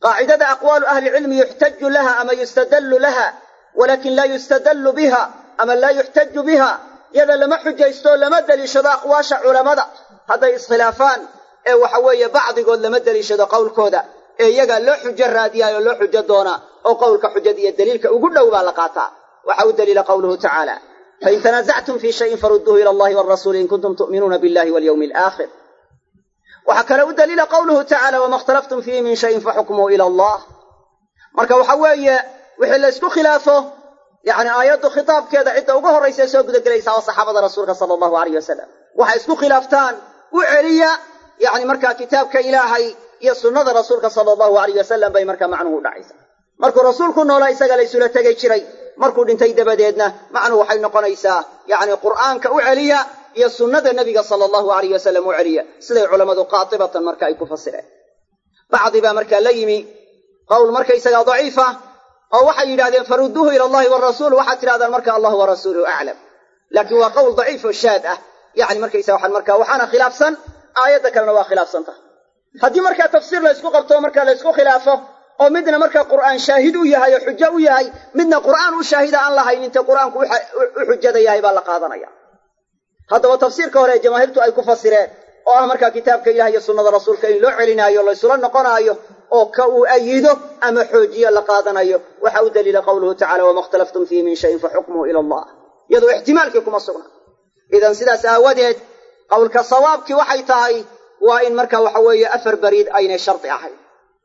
qaacidada aqwaalu ahlicilmi yuxtaju laha ama yustadallu laha walakin laa yustadallu biha ama laa yuxtaju biha yada lama xujaysto lama deliishado aqwaasha culammada hadday iskhilaafaan ee waxa weeye bacdigood lama deliishado qowlkooda ee iyagaa loo xujo raadiyaayoo loo xujo doonaa oo qowlka xujada iyo daliilka ugu dhow baa la qaataa waxa u daliila qowluhu tacaala fain tanaasactum fii shayin farudduuhu ila allahi walrasuuli in kuntum tu'minuuna billahi walyawmi alaakhir waxaa kale u daliila qowluhu tacaala wama ikhtalaftum fiihi min shayin faxukmuhu ila allah marka waxa weeye wixii la ysku khilaafo yacni aayaddu khitaabkeeda cidda ugu horraysa soo gudagelaysaa waa saxaabada rasuulka sala allahu alayh wasalam waxay isku khilaaftaan u celiya yacni markaa kitaabka ilaahay iyo sunnada rasuulka sala allahu alayh wasalam bay markaa macnuhu u dhacaysa markuu rasuulku noolaa isaga laysula tegay jiray markuu dhintay dabadeedna macnuhu waxay noqonaysaa yacni qur'aanka u celiya iyo sunnada nebiga sala allahu alayh wasalam u celiya siday culammadu qaatibatan marka ay ku fasireen bacdi baa markaa la yimi qowl markaysagaa daciifa oo waxay yidhahdeen farudduuhu ila allahi warasuul waxaad tidhahdaan marka allah warasuuluhu aclam laakiin waa qowl daciif oo shaad ah yani markaysa waxaan marka waxaana khilaafsan aayadda kalena waa khilaafsan tahay haddii markaa tafsiir la ysku qabto marka la ysku khilaafo oo midna markaa qur'aan shaahid u yahay oo xujo u yahay midna qur'aan u shaahida aan lahayn intay qur'aanku u xujada yahay baa la qaadanaya haddaba tafsiirka hore ee jamaahiirtu ay ku fasireen oo ah markaa kitaabka ilaah iyo sunnada rasuulka in loo celinaayo laysula noqonaayo oo ka uu ayido ama xoojiyo la qaadanayo waxa u daliila qowluhu tacala wama ikhtalaftum fiihi min shayin faxukmuhu ila allah iyadoo ixtimaalkii kuma sugna idan sidaas aawadeed qowlka sawaabkii waxay tahay waa in marka waxa weeye afar bariid aynay shardi ahayn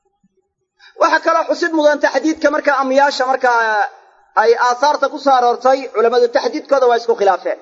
waxaa kaloo xusid mudan taxdiidka markaa amyaasha markaa ay aahaarta ku soo aroortay culammadu taxdiidkooda waa isku khilaafeen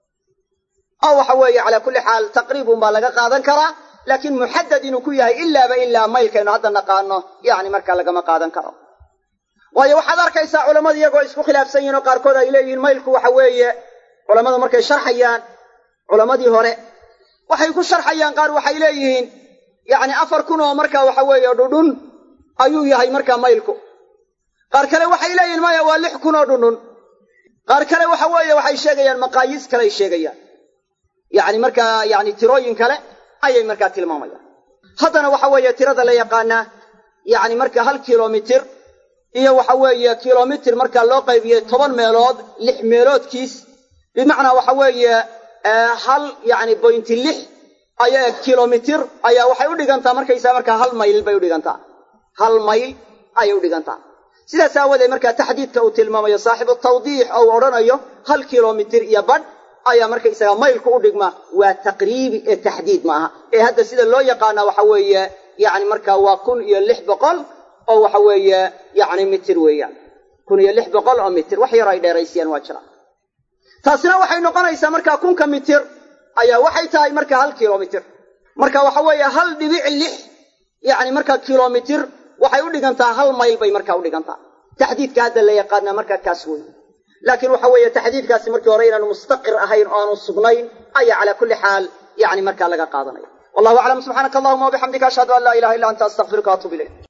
oo waxa weeye calaa kulli xaal taqriibun baa laga qaadan karaa laakiin muxadad inuu ku yahay ilaaba ilaa maylkaynu hadda naqaano yacni markaa lagama qaadan karo waayo waxaad arkaysaa culammadu iyagoo isku khilaafsan yihin oo qaarkood ay leeyihiin maylku waxa weeye culammadu markay sharxayaan culammadii hore waxay ku sharxayaan qaar waxay leeyihiin yacni afar kun oo markaa waxa weeye dhudhun ayuu yahay markaa maylku qaar kale waxay leeyihiin maya waa lix kun oo dhundhun qaar kale waxa weeye waxay sheegayaan maqaayiis kale ay sheegayaan yacni markaa yacni tirooyin kale ayay markaa tilmaamayaan haddana waxa weeye tirada la yaqaanaa yacni marka hal kilomitir iyo waxa weeye kilomitir markaa loo qaybiyey toban meelood lix meeloodkiis bimacnaa waxa weeye hal yacni bointi lix ayaa kilomitir ayaa waxay u dhigantaa markaysaa markaa hal mayl bay u dhigantaa hal mayl ayay u dhigantaa sidaas aawadeed markaa taxdiidka uu tilmaamayo saaxibu tawdiix oo uu odhanayo hal kilomitir iyo badh ayaa markaysaga maylku u dhigma waa taqriibi ee taxdiid maaha ee hadda sida loo yaqaana waxa weeye yacni markaa waa kun iyo lix boqol oo waxa weeye yacni mitir weeyaan kun iyo lix boqol oo mitir wax yar ay dheeraysiyaan waa jira taasina waxay noqonaysaa markaa kunka mitir ayaa waxay tahay marka hal kilomitir marka waxa weeye hal dhibic lix yacni markaa kilomitir waxay u dhigantaa hal mayl bay markaa u dhigantaa taxdiidka hadda la yaqaana markaa kaas wey laakiin waxa weeye taxdiidkaasi markii hore inaanu mustaqir ahayn oo aanu sugnayn ayaa calaa kulli xaal yacni markaa laga qaadanaya wallahu aclam subxaanaka allahuma wabixamdika ashhadu an laa ilaha illa anta astaqfiruka waatuub ilayk